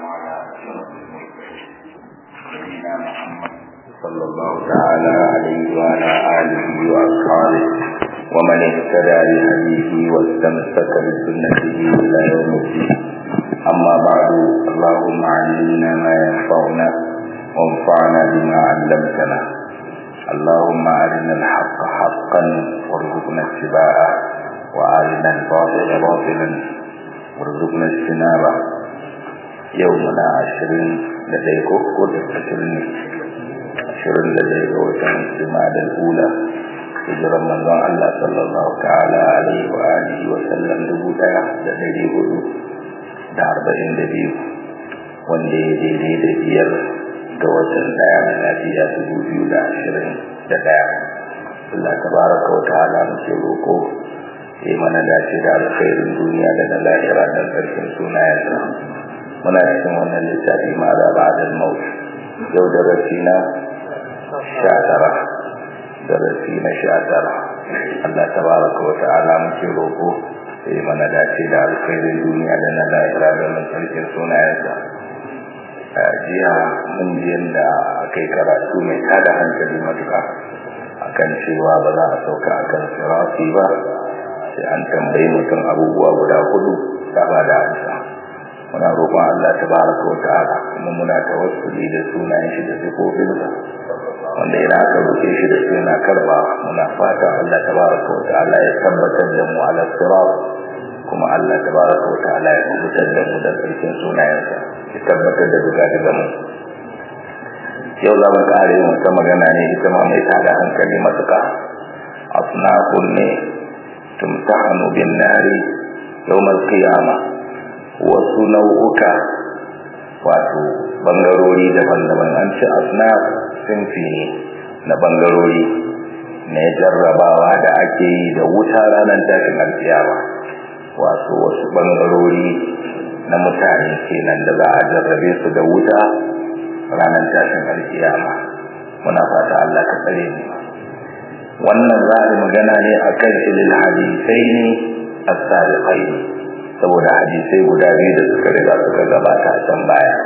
على أشرف المرسلين نبينا محمد صلى الله تعالى عليه وعلى آله وأصحابه ومن اهتدى بهديه واستمسك بسنته إلى يوم الدين أما بعد اللهم علمنا ما ينفعنا وانفعنا بما علمتنا اللهم أرنا الحق حقا وارزقنا اتباعه وأرنا الباطل باطلا وارزقنا اجتنابه يومنا عشرين لديك كل عشرين عشرين لديك وكان اجتماع الأولى hijiran manzon Allah sallallahu ta'ala alaihi wa alihi wa sallam dubu daya da dari hudu da arba'in da biyu wanda ya daidai da biyar ga watan daya na lafiya dubu biyu da ashirin da daya Allah tabaraka wa ta'ala muke roko ya mana dace da alkhairin duniya da na lahira da karshen sunayensa muna cikin wannan littafi ma da ba'dal maut yau da rasina sha tara darasi na sha tara Allah tabaraka wa ta'ala muke roko ya mana dace da alkhairin duniya da na lahira da na karshen sunayensa jiya mun ji yadda aka yi karatu mai tada hankali matuka akan cewa ba za a sauka akan sirafi ba sai an tambayi mutum abubuwa guda hudu ta ba da amsa muna roƙon Allah tabaraka wa ta'ala kuma muna tawassuli da sunayen shi da sifofinsa wanda idan aka roƙe shi da suna karba muna fata Allah tabaraka wa ta'ala ya tabbatar da mu ala sirat kuma Allah tabaraka wa ta'ala ya kubutar da mu da sarkin sunayensa ya tabbatar da duka mu yau za mu kare yin wata magana ne ita ma mai tada hankali matuƙa asnafun ne tumtahanu bin nari yawmal qiyama wasu nau'uka wato bangarori daban-daban an ce asnaf sinfi ne na bangarori na jarrabawa da ake yi da wuta ranar tashin alkiyama wato wasu bangarori na mutane kenan da za a jarrabe su da wuta ranar tashin alkiyama muna fata Allah ka tsare mu wannan za a magana ne akan ilil hadisai ne as-saliqai saboda hadisai guda biyu da suka riga suka gabata a can baya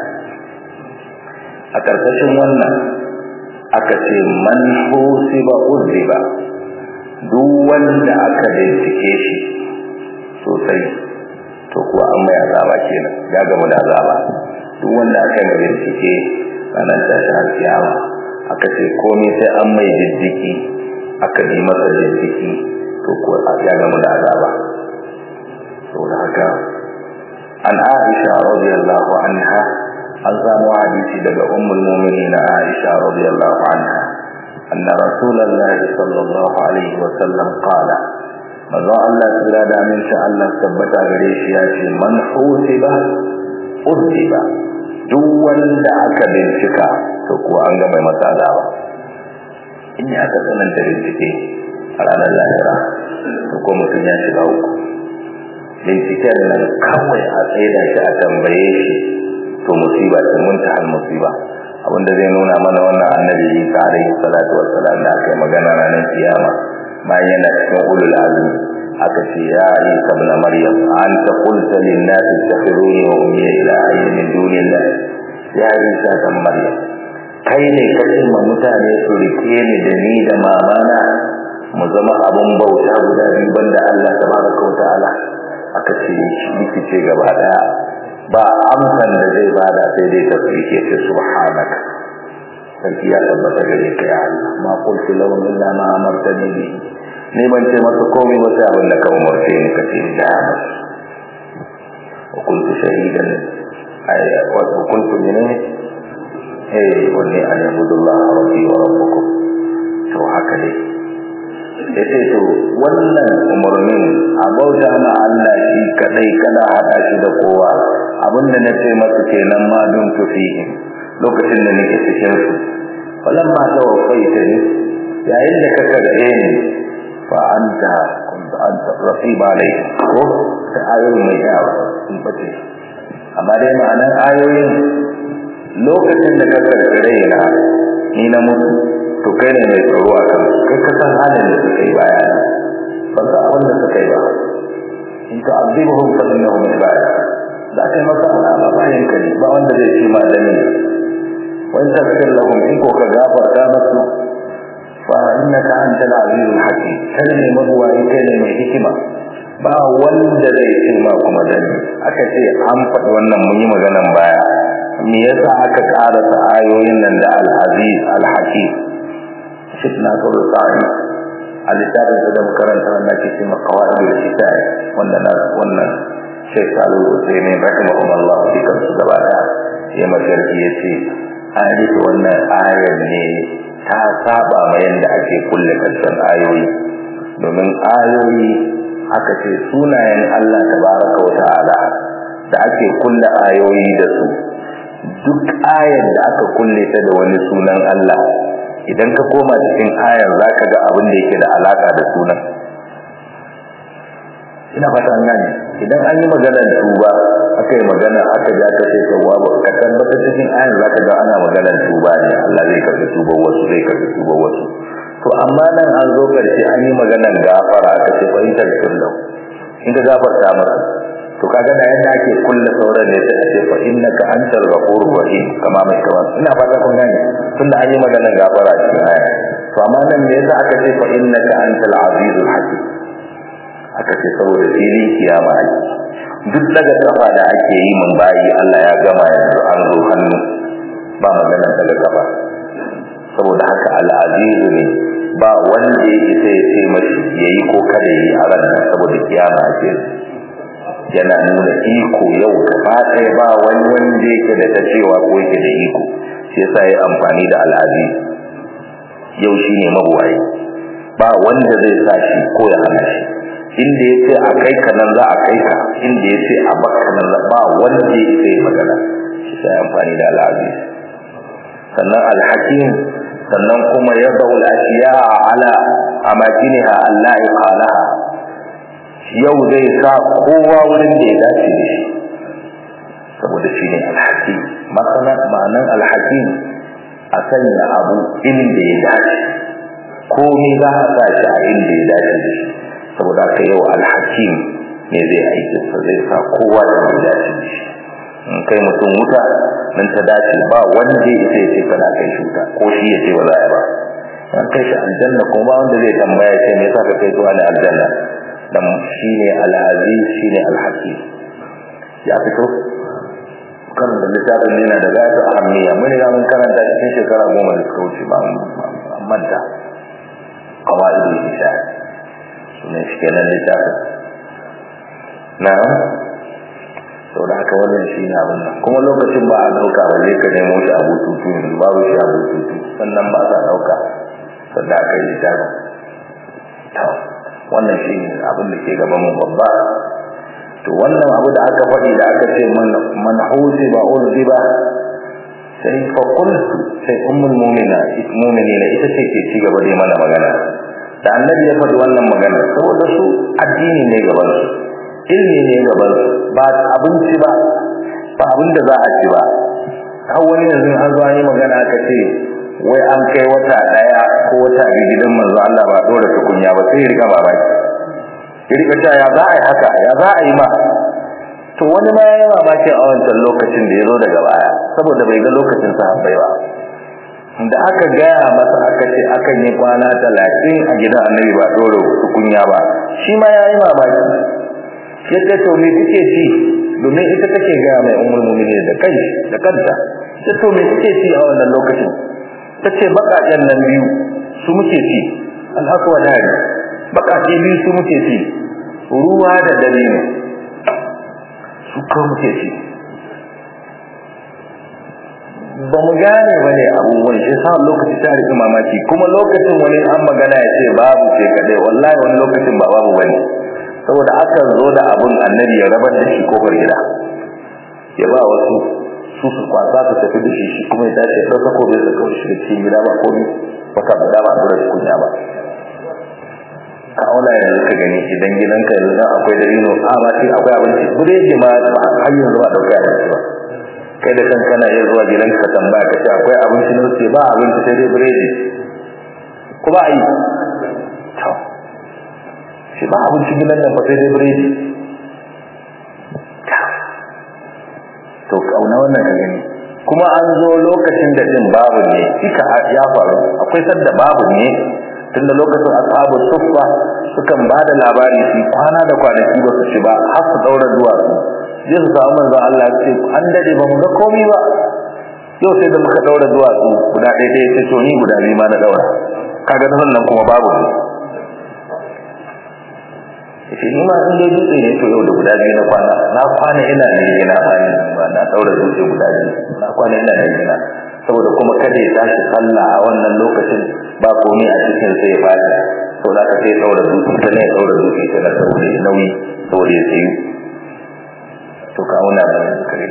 a karkashin wannan aka ce man husiba uzziba duk wanda aka bincike shi sosai to kuwa an mai azaba kenan ya gamu da azaba duk wanda aka mai bincike ranar tashin alkiyama aka ce komai sai an mai jiddiki aka yi masa jiddiki to kuwa ya gamu da azaba saboda haka an aisha radiyallahu anha an samu hadisi daga ummul mu'minin aisha radiyallahu anha anna rasulullahi sallallahu alaihi wa sallam qala manzo Allah tsira da aminci Allah tabbata gare shi ya ce man husiba usiba duk wanda aka bincika to kuwa an ga mai masa azaba in ya ka tsananta bincike a ranar lahira to ko mutum ya shiga uku binciken nan kawai a tsaida shi a tambaye shi to musiba ce muntahal musiba abinda zai nuna mana wannan annabi Isa alaihi salatu wassalam da aka yi magana ranar kiyama bayan yana cikin ulul azmi aka ce ya Isa ibn Maryam anta qulta lin nas ittakhiruni wa ummi ilahi min dunillah ya Isa ibn Maryam kai ne kace ma mutane su rike ni da ni da mamana mu zama abun bauta guda biyu banda Allah tabaraka wa ta'ala aka ce shi ce gaba daya ba amsan da zai bada sai dai tasbike ce subhanaka sarki ya tabbata gare ka ya Allah ma qultu lahum illa ma amartani bi ne ban ce masa komai ba sai abin da ka umarce ni ka ce da ya wa kuntu shahidan ay wa kuntu min eh wani an yabudullah rabbi wa rabbukum to haka dai yace to wannan umarnin a bauta ma Allah shi kadai kada hada shi da kowa abinda na ce masa kenan ma dun tufihi lokacin da nake cikin su falamma tawaffaita ni yayin da ka karbe ni fa anta kunta anta raqiba alayhi ko ta ayoyin mai yawa sun bace amma dai ma'anar ayoyin lokacin da ka karkare na ni na mutu to kai ne mai tsaro a kan kai ka san halin da suka yi baya ba ga abin da suka yi ba in ka azibuhum fa innahum ibada za ka yi masa alama bayan ka ba wanda zai ce malami wani tafsir lahum in ko ka gafarta masu fa innaka antal azizul hakim kai ne mabuwayi kai ne mai hikima ba wanda zai ce ma kuma dani aka ce an faɗi wannan mun yi maganan baya me yasa aka karasa ayoyin nan da al-aziz al-hakim fitna ko sa'i a littafin da da makaranta wanda ke cewa qawaid al-kitab wanda na wannan Sheikh Salu Hussein rahimahullah dukkan su gaba da ya magarki yace ayi wannan ayar ne ta saba ma yanda ake kulle karshen ayoyi domin ayoyi aka ce sunayen Allah tabaraka wa ta'ala da ake kulle ayoyi da su duk ayar da aka kulle ta da wani sunan Allah idan ka koma cikin ayar zaka ga abin da yake da alaka da sunan ina fata an gane idan an yi maganar tuba aka yi magana aka ji aka ce tawwa ba ka tabbata cikin ayar zaka ga ana maganar tuba ne Allah zai karbi tuba wasu zai karbi tuba wasu to amma nan an zo karshe an yi maganar gafara aka ce fahimtar kullu in ka gafarta masa to kaga da yadda ake kulle sauran ne sai a ce fa innaka antal ghafurur rahim kama mai kaman ina fata kun gane tunda an yi maganar gafara cikin aya to amma nan me yasa aka ce fa innaka antal azizul hakim aka ce saboda filin kiyama ake duk daga kafa da ake yi mun bayi Allah ya gama yanzu an zo hannu ba maganar daga kafa saboda haka al-aziz ne ba wanda yake sai ya ce mashi yayi ko kada yi a ranar saboda kiyama ake yana nuna iko yau gaba ɗaya ba wani wanda yake da ta cewa ko yake da iko shi yasa ya amfani da al'azi yau shine mabuwayi ba wanda zai sa shi ko ya hana shi inda ya ce a kai ka nan za a kai ka inda ya ce a baka nan ba wanda ya sai magana shi sai amfani da al'azi sannan alhakim sannan kuma ya zaul ashiya ala amakiniha Allah ya qalaha yau zai sa kowa wurin da ya dace da shi saboda shi ne alhakim masana ma'anan alhakim a sanya abu inda ya dace komai za a sa shi a inda ya dace da shi saboda haka yau alhakim ne zai aikin sa zai sa kowa da ya dace da shi in kai mutum wuta nan ta dace ba wanda ya isa ya ce kana kai shi wuta ko shi ya ce ba za a ba an kai shi aljanna kuma ba wanda zai tambaya ce me yasa ka kai zuwa da aljanna dan shine al-aziz shine al-hakim ya fito kan da littafin yana da gata ahammiya mun ga mun karanta cikin shekara goma da suka wuce ba manta qawaidul isha sunan shi kenan littafin na sau da haka wannan shi ne abin nan kuma lokacin ba a ɗauka ba zai ka nemo shi a bututu yanzu babu shi a bututu sannan ba sa ɗauka sannan aka yi littafin wannan shi ne abin da ke gaban mu babba to wannan abu da aka faɗi da aka ce man huzi ba urzi ba sai fa qultu sai ummul mu'mina mu'minina ita ce ke ci gaba da mana magana da annabi ya faɗi wannan magana saboda su addini ne gaban su ilmi ne gaban su ba abinci ba ba abin da za a ci ba har wani yanzu an zo an yi magana aka ce wai an kai wata daya ko wata biyu gidan manzo Allah ba dora tukunya ba sai riga babaki ya rika cewa ya za a yi haka ya za a yi ma to wani ma yayi mamaki a wancan lokacin da ya zo daga baya saboda bai ga lokacin sahabbai ba da aka gaya masa aka ce akan yi kwana talatin a gidan annabi ba dora tukunya ba shi ma yayi mamaki yadda to me kuke ci domin ita take gaya mai ummul mu'minin da kai da kanta ta to me kuke ci a wannan lokacin tace bakaken nan biyu su muke ci al-aqwa dari bakake biyu su muke ci ruwa da dabino su ko muke ci ba mu gane ba ne abubuwan shi sa lokaci ta rika mamaki kuma lokacin wani an magana ya ce babu ce kadai wallahi wani lokacin ba babu bane saboda aka zo da abun annabi ya rabar da shi kofar gida ya ba wasu su su kwasa su tafi da shi shi kuma ya tashi ya ɗauka ko bai saka shi cikin gida ba komai baka guda ba dora shi kunya ba ka auna yanzu ka gani idan gidanka yanzu dan akwai dalilo a ba sai akwai abinci buredi ma har yanzu ba dauka abinci ba kai da kanka na iya zuwa gidanka ka tambaya ka ce akwai abinci ne sai ba abinci sai dai buredi ko ba yi to shi ba abinci gidan nan fa sai dai buredi kauna wannan ka gani kuma an zo lokacin da din babu ne kika ya faru akwai sadda babu ne tunda lokacin ashabu suffa sukan ba da labari su kwana da kwanaki ba su ci ba har su daura duwatsu zai su samu manzo Allah ya ce an dade ba mu ga komai ba yau sai da muka daura duwatsu guda ɗaya ɗaya sai to ni guda biyu ma na daura kaga nan kuma babu ne shi ni ma in dai dutse ne to yau da guda biyu na kwana na kwana ina ne ina bani ba na daura dutse guda biyu na kwana ina ne ina saboda kuma kada ya tashi sallah a wannan lokacin ba komai a cikin sai ya fadi to da ka sai daura dutse ta ne daura dutse ta na saboda ya nauyi saboda ya tsayu to ka auna da kare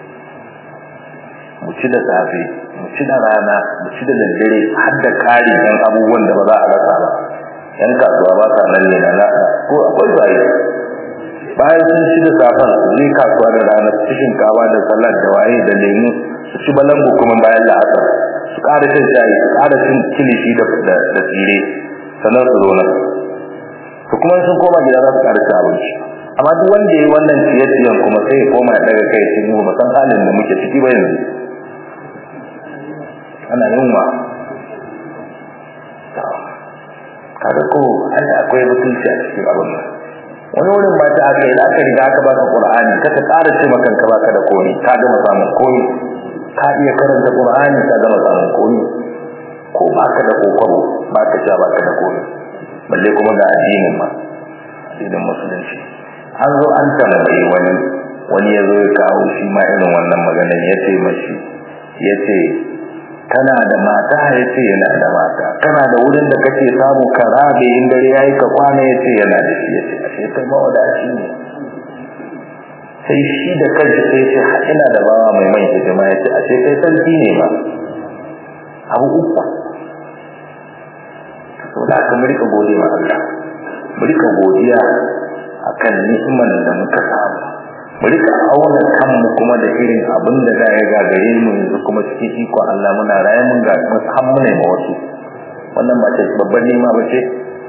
mu ci da safe mu ci da rana mu ci da daddare har da kari dan abubuwan da ba za a rasa ba yan kasuwa ba sa nan ne na nasa ko akwai bayi bayan sun ci da safan su je kasuwa da ranar su shinkawa da salad da waye da lemu su ci balangu kuma bayan la'asar su ƙara shan shayi su ƙara cin kilishi da da tsire sannan su zo nan to kuma sun koma gida za su ƙara cin abinci amma duk wanda ya yi wannan ciye-ciyen kuma sai ya koma ya daga kai cikin mu ba san halin da muke ciki ba yanzu ana yunwa kaga ko ai akwai mutunci a cikin abin nan wani wurin ba ta aka yi da aka riga aka baka qur'ani ka ta ƙara ce maka ka baka da komi ka gama samun komi ka iya karanta qur'ani ka gama samun komi ko baka da kokoro baka ja baka da komi balle kuma ga addinin ma addinin musulunci an zo an tambayi wani wani ya zo ya kawo shi ma irin wannan maganar ya ce mashi ya ce kana da mata ya ce yana da mata kana da wurin da kake samu ka rabe in dare yayi ka kwana ya ce yana da shi ya ce ashe kai mawadaci ne sai shi da kanshi sai ce ina da bawa mai mai hidima ya ce ashe kai sarki ne ba abu uku to da aka rika gode ma Allah mu rika godiya akan ni'imar da muka samu mu rika auna kanmu kuma da irin abin da za ya gagare mu yanzu kuma cikin iko Allah muna raye mun ga har mu ne ma wasu wannan ba ce babban nema ba ce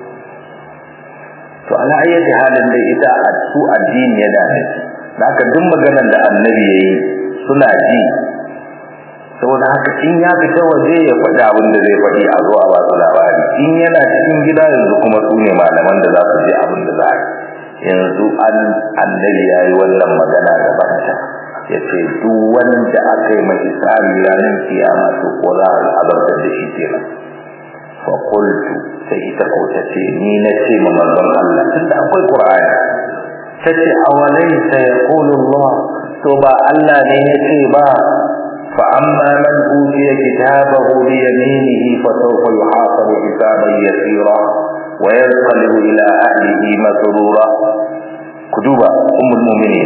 to ala ayyati halin da ita a su addini ya da da aka duk maganar da annabi yayi suna ji saboda haka in ya fita waje ya faɗi abin da zai faɗi a zo a ba su labari in yana cikin gida yanzu kuma su ne malaman da za su je abin da za a yi yanzu an annabi ya yi wannan magana gaban ta ya ce duk wanda aka yi mai tsari ranar kiyama to ko za a azabtar da shi kenan fa qultu sai ita ko ta ce ni na ce ma manzon Allah tunda akwai Qur'ani ta ce awalaysa yaqulu Allah to ba Allah ne ya ce ba fa amma man utiya kitabahu bi yaminihi fa sawfa yuhasabu hisaban yasira وينقلب إلى أهله مسرورا كدوبا أم المؤمنين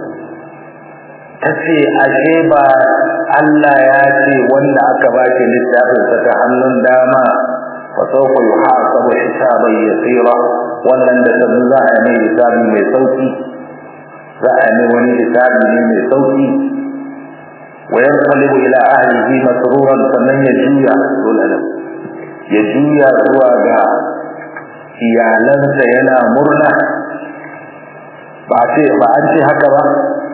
tace ashe ba Allah ya ce wanda aka baki littafin sa ta hannun dama fa sawfa yuhasabu hisaban yasira wannan da sabu za a yi hisabi mai sauki za a yi wani hisabi ne mai sauki wa yanqalibu ila ahlihi masruran sannan ya juya dole ya juya zuwa ga iyalansa yana murna ba ce ba an ce haka ba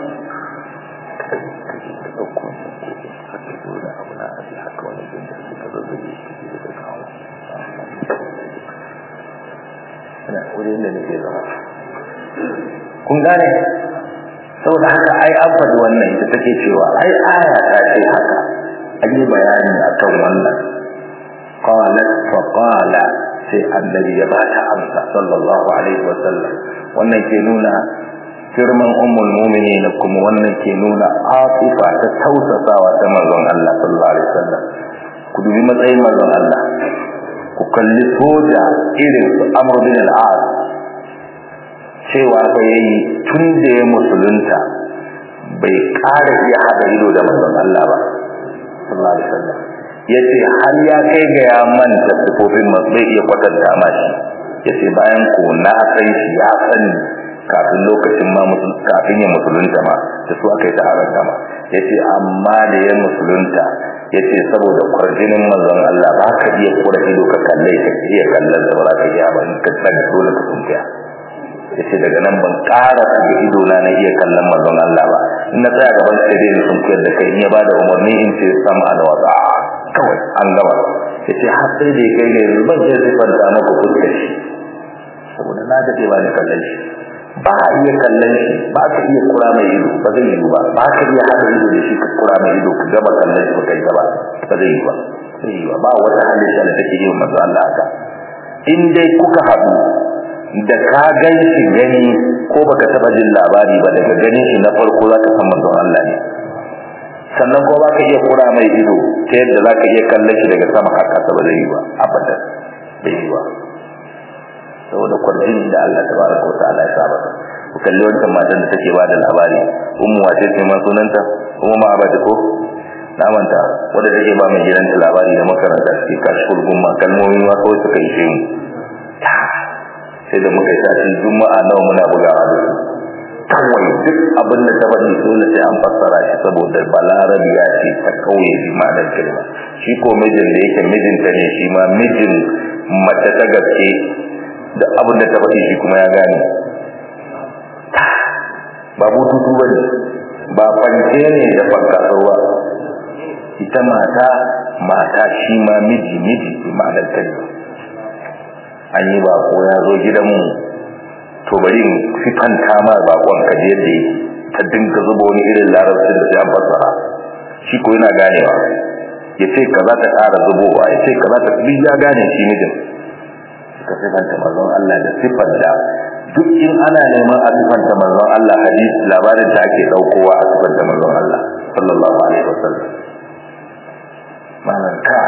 kun gane saboda haka ai an faɗi wannan ita take cewa ai aya ta ce haka an yi bayani akan wannan qalat fa qala sai annabi ya bata amsa sallallahu alaihi wa sallam wannan ke nuna girman ummul mu'minin kuma wannan ke nuna afifa ta tausasawa ta manzon Allah sallallahu alaihi wa sallam ku dubi matsayin manzon Allah ku kalli soja irin su Amr bin al-As cewa fa yayi tun da ya musulunta bai ƙara iya haɗa ido da manzon Allah ba sallallahu alaihi wa sallam yace har ya kai ga ya manta sifofin bai iya kwatanta ma shi yace bayan ko na san shi ya sani kafin lokacin ma kafin ya musulunta ma da su aka yi ta haranta ma yace amma da ya musulunta yace saboda kwarjinin manzon Allah ba ka iya kura ido ka kalle ka iya kallon da ba ka iya ba in ka tsaya dole ka tunkiya yace daga nan ban ƙara daga ido na na iya kallon manzon Allah ba in na tsaya gaban sai dai sun koyar da kai in ya bada umarni in ce sama da wata kawai an gama yace har sai da kai ga yanzu ban sai sai fanta maka fuskar shi saboda na dade ba da kallon shi ba a iya kallon shi ba ka iya kura mai ido ba zai yi ba ba ka iya hada ido da shi ka kura mai ido ku gaba kallon shi ba kai gaba ba zai yi ba zai yi ba ba wata halitta da take yi wa manzo Allah haka in dai kuka haɗu da ka gan shi gani ko baka taba jin labari ba daga ganin shi na farko za ka san manzon Allah ne sannan ko baka iya kura mai ido ta yadda za ka iya kallon shi daga sama har kasa ba zai yi ba abadan bai yi ba saboda kwarjini da Allah tabaraka wa ta'ala ya saba ku kalli wancan matan da take ba da labari ummu wace ce ma sunanta ummu ma abata ko na manta wanda take ba mai gidanta labari da makaranta suke kashful gumma kalmomi ma kawai suka yi shi sai da muka yi sati juma'a nawa muna bugawa da su kawai duk abin da ta faɗi dole sai an fassara shi saboda balarabi ya ce ta kauye bi ma'anar kalma shi ko mijin da yake mijinta ne shi ma mijin mace ta gaske da abin da ta faɗi shi kuma ya gane ba bututu ba ne ba fanke ne da fankasarwa ita mata mata shi ma miji miji bi ma'anar kalma an yi bako ya zo gidanmu to bari in sifanta ma bakon ka je da ta dinka zuba wani irin larabcin da ya fassara shi ko yana ganewa ya ce ka za ta ƙara zubowa ya ce ka za ta duk ya gane shi mijin ka sifanta manzon Allah da sifar da duk in ana neman a sifanta manzon Allah hadisi labarin da ake daukowa a sifanta manzon Allah sallallahu alaihi wasallam malan ka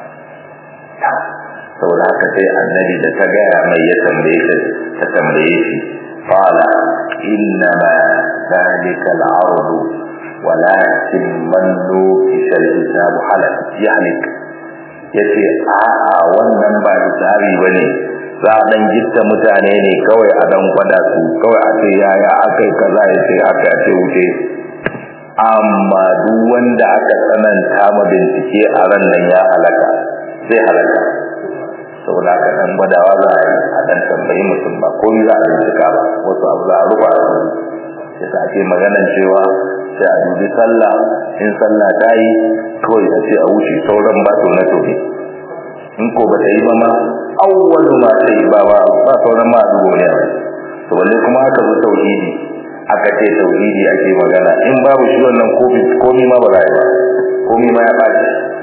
saboda haka sai annabi da ta gaya mai ya tambaye ta ta tambaye shi qala inna ma dhalika al-ard walakin man nukisha al-hisab halak yahlik yace a a wannan ba hisabi bane za a dan gitta mutane ne kawai a dan gwada su kawai a ce yaya akai kaza ya ce aka ce wuce amma duk wanda aka tsananta ma bincike a ran nan ya halaka zai halaka saboda haka dan gwadawa za a yi a dan tambayi mutum ba ko za a bincika ba wasu abu za a rufa su ya sa ake maganan cewa sai a dubi sallah in sallah ta yi kawai a ce a wuce sauran ba to na tobe in ko ba ta yi ba ma awwalu ma ta yi ba ba sauran ma a dubo ne to balle kuma aka zo tauhidi aka ce tauhidi ake magana in babu shi wannan komi ma ba za a yi ba komi ma ya ɓaci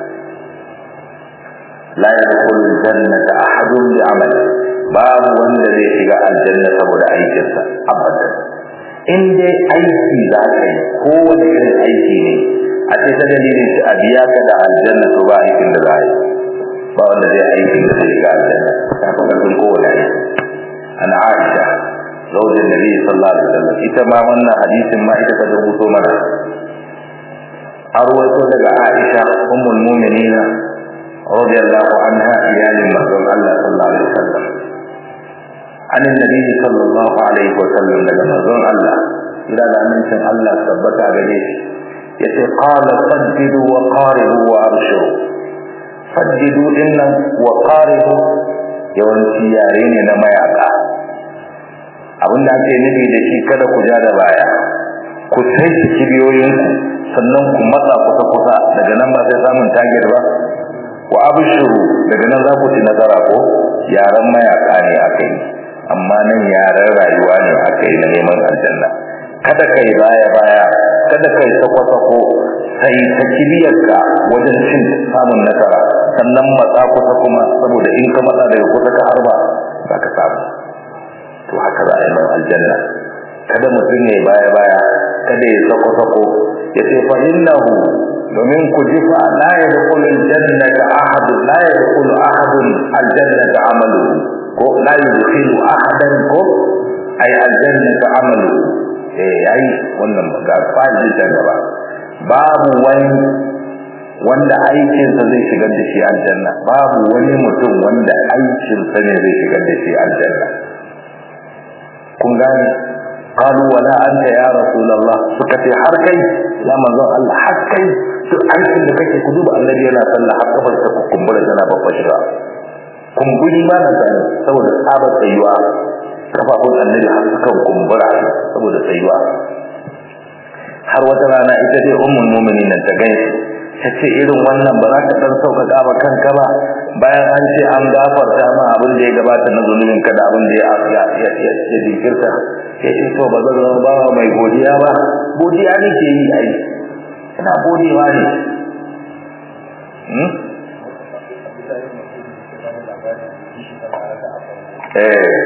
la yadkhulu aljannata ahadun bi amali babu wanda zai shiga aljanna saboda aikinsa abadan in dai aiki za ka yi ko wani irin aiki ne a ce ta dalilin shi a biya ka da aljanna to ba aikin da za a yi ba wanda zai aikin da zai shiga aljanna ta fi ƙarfin kowane aiki an aisha zaujin nabi sallallahu alaihi wasallam ita ma wannan hadisin ma ita ta rubuto mana an ruwaito daga aisha ummul mu'minina رضي الله عنها إيال المهدوم الله صلى الله عليه وسلم عن النبي صلى الله عليه وسلم لما مهدوم الله إلى أن منشن الله ثبت عليه يتي قال سددوا وقاربوا وأبشروا سددوا إن وقاربوا yawanci yare ne na mayaka abin da ake nufi da shi kada ku ja da baya ku sai kibiyoyinku sannan ku matsa kusa kusa daga nan ba sai samun target ba wa abshuru daga nan za ku ci nasara ko yaran mayaka ne akai amma nan yaran rayuwa ne akai na neman aljanna kada kai baya baya kada kai sako sako sai ta kibiyarka wajen cin samun nasara sannan matsa kusa kuma saboda in ka matsa daga kusa ka harba za ka samu to haka za a yi nan aljanna kada mutum ne baya baya kada ya sako sako ya ce fa innahu domin ku ji fa la yadkhulu aljannata ahad la yadkhulu ahad aljannata amalu ko la yadkhulu ahadan ko ay aljannata amalu eh yayi wannan ga faji da gaba babu wani wanda aikinsa zai shigar da shi aljanna babu wani mutum wanda aikinsa ne zai shigar da shi aljanna kun gane قالوا ولا أنت يا رسول الله سكتي حركي يا منظر الله حركي duk aikin da kake ku duba annabi yana sallah har kafar ta kumbura tana babba shiga kumburi ma na sani saboda tsabar tsayuwa kafafun annabi har suka kumbura saboda tsayuwa har wata rana ita dai ummul mu'minin ta gaisu ta ce irin wannan ba za ka dan sauƙaƙa ba kanka ba bayan an ce an gafarta ma abin da ya gabata na zunubin ka da abin da ya ya ya ya jinkirta sai ce to ba zan zama bawa mai godiya ba godiya ne ke yi ai ina godewa ne eh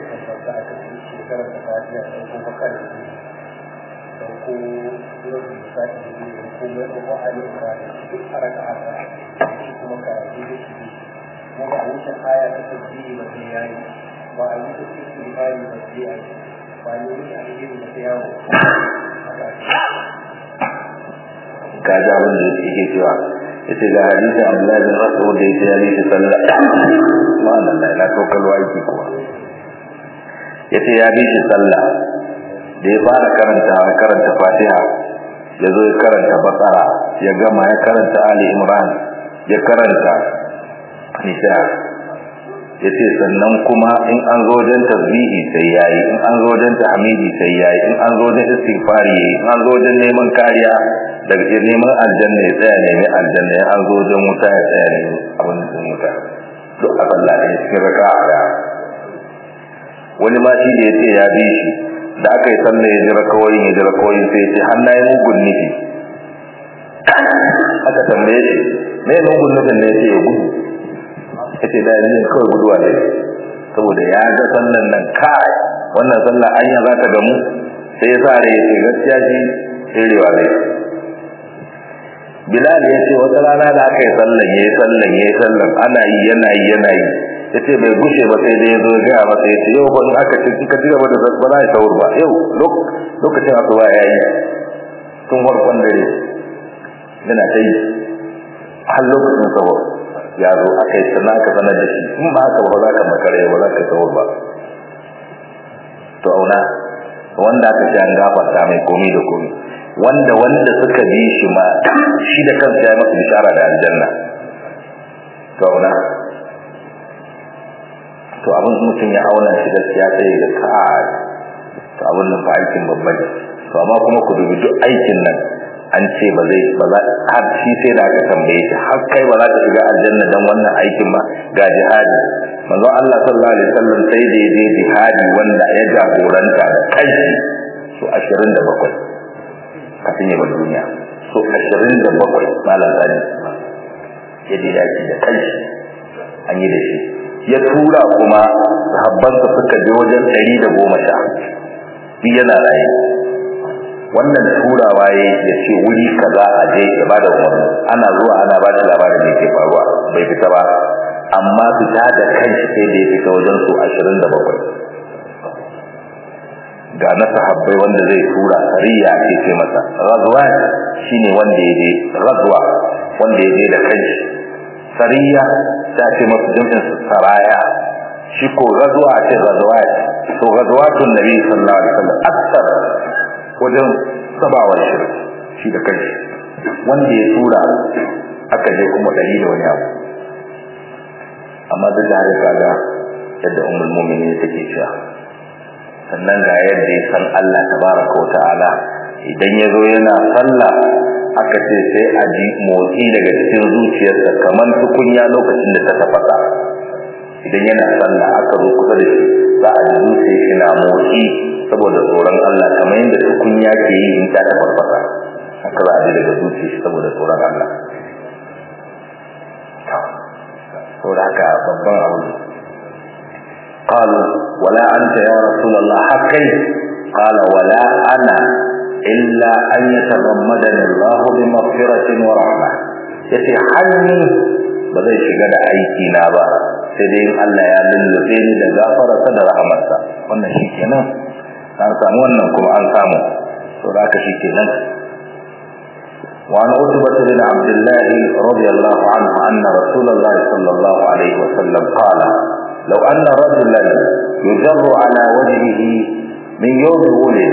kaji abin da yake cewa yace ga hadisin Abdullahi bin Mas'ud da yake yari shi sallah wannan da ina to kalwa yake kuwa yace ya bi shi sallah da ya fara karanta karanta Fatiha ya zo ya karanta Baqara ya gama ya karanta Ali Imran ya karanta Nisa yace sannan kuma in an zo wajen tasbihi sai yayi in an zo wajen tahmidi sai yayi in an zo wajen istighfari in an zo wajen neman kariya daga neman aljanna ya tsaya nemi aljanna ya an zo wajen wuta ya tsaya nemi abin da wuta duk a Allah ne cikin raka'a da wani ma shi da ya ce ya bi shi da aka yi sallah ya jira kawai ya jira kawai sai ya ce har na yi mugun nufi aka tambaye shi me mugun nufin ne ya ce ya gudu ya ce da yanzu kawai guduwa ne saboda ya ga sallan nan kai wannan sallah anya za ta gamu sai ya sa rai ya ce gaskiya shi tserewa zai Bilal ya ce wata rana da aka yi sallan ya yi sallan ya yi sallan ana yi yana yi yana yi ya ce bai gushe ba sai dai ya zo gaya masa ya ce yau ba in aka ce ka ci gaba da ba za a shawur ba yau lokacin asuba ya yi tun farkon dare yana ta yi har lokacin sahur ya zo aka yi sannan aka sanar da shi in ba haka ba za ka makare ba za ka sahur ba to auna wanda aka ce an gafarta mai komi da komi wanda wanda suka bi shi ma shi da kansa ya masa bishara da aljanna to auna to abin mutum ya auna shi gaskiya sai ga kai to abin nan fa aikin babba ne to amma kuma ku dubi duk aikin nan an ce ba zai ba za har shi sai da aka tambaye shi har kai ba za ka shiga aljanna dan wannan aikin ba ga jihadi manzon Allah sallallahu alaihi wasallam sai da ya je jihadi wanda ya jagoranta da kai su 27 kafin ya bar duniya so 27 malam zani ya je daji da kai an yi da shi ya tura kuma sahabbansa suka je wajen 110 bi yana raye wannan turawa ya ya ce wuri kaza a je ya bada umarni ana zuwa ana ba da labarin da ke faruwa bai fita ba amma fita da kanshi sai da ya fita wajen su 27 ga na sahabbai wanda zai tura sariya ake ce masa ghazwa shine wanda ya je ghazwa wanda ya je da kanshi sariya ta ce masa jami'in saraya shi ko ghazwa ce ghazwa to ghazwatun nabi sallallahu alaihi wasallam akthar wajen sabawa shi shi da kanshi wanda ya tura aka je kuma dari da wani abu amma duk da haka kaga yadda ummul mu'minin take cewa sannan ga yadda ya san Allah tabaraka wata'ala idan ya zo yana sallah aka ce sai a ji motsi daga cikin zuciyarsa kamar tukunya lokacin da ta tafasa idan yana sallah aka zo kusa da shi za a ji zuciyar shi na motsi saboda tsoron Allah kamar yadda tukunya ke yi in ta tafasa haka za a ji daga zuciyar shi saboda tsoron Allah saboda haka babban abu قالوا ولا أنت يا رسول الله حقي قال ولا أنا إلا أن يتغمدني الله بمغفرة ورحمة yace hanni ba zai shiga da aiki na ba sai dai Allah ya lullube ni da gafararsa da rahamarsa wannan shikenan an samu wannan kuma an samu to da haka shikenan وعن عتبة بن عبد الله رضي الله عنه أن رسول الله صلى الله عليه وسلم قال لو أن رجلا يجر على وجهه من يوم ولد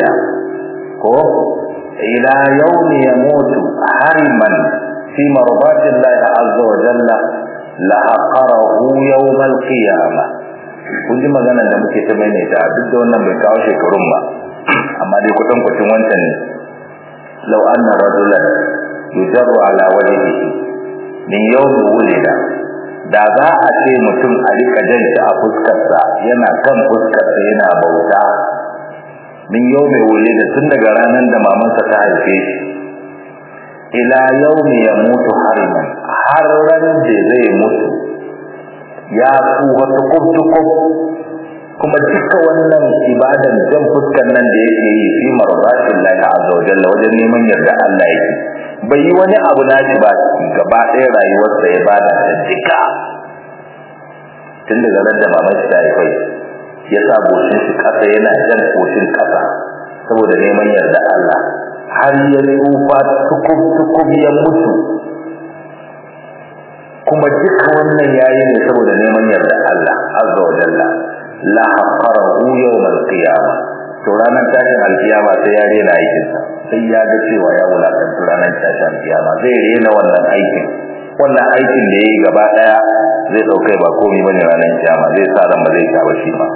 إلى يوم يموت حرما في مرضات الله عز وجل لعقره يوم القيامة kun ji magana da muke ta maimaita duk da wannan bai kawo shekarun ba amma dai kutan kucin wancan ne law anna rajulan yujarru ala wajhihi min yawmi wulida da za a ce mutum a rika jan shi a fuskarsa yana kan fuskarsa yana bauta min yawmi wulida tun daga ranar da mamansa ta haife shi ila yawmi yamutu hariman har ran da zai mutu ya tsufa tukub-tukub kuma duka wannan ibadan jan fuskan nan da yake yi fi marzatin lahi azza wa jalla wajen neman yarda Allah yake bai yi wani abu nashi ba gaba ɗaya rayuwarsa ya bada ta duka tun daga ran da mamar shi ta haifai ya sa goshin shi ƙasa yana jan goshin ƙasa saboda neman yarda Allah har ya tsufa tukub-tukub ya mutu kuma duka wannan yayi ne saboda neman yarda Allah azza wa jalla la haqqarahu yawm al-qiyamah to ranar tashin alkiyama sai ya rena aikin sa sai ya ga cewa ya wulakanta ranar tashin alkiyama zai rena wannan aikin wannan aikin da yayi gaba daya zai daukai ba komai bane ranar kiyama zai sa ran ba zai ta shi ba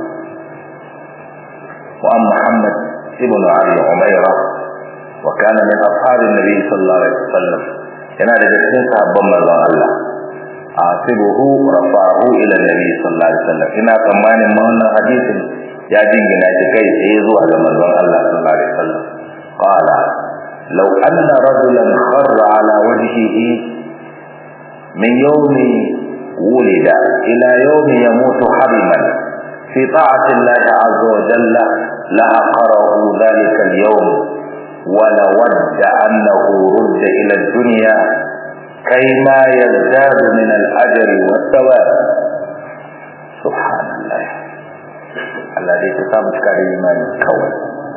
wa Muhammad ibn Ali Umayra wa kana min ashabin nabi sallallahu alaihi wasallam yana daga cikin sahabban manzon Allah asibuhu rafa'ahu ila nabi sallallahu alaihi wasallam ina tsammanin ma wannan hadisin ya jingina shi kai tsaye zuwa ga manzon Allah sallallahu alaihi wasallam qala law anna rajulan kharra ala wajhihi min yawmi wulida ila yawmi yamutu hariman fi ta'ati Allah azza wa jalla la aqarahu dhalika al-yawm ولود أنه رد إلى الدنيا كيما يزداد من الأجر والثواب سبحان الله الذي تسامح كريمان كون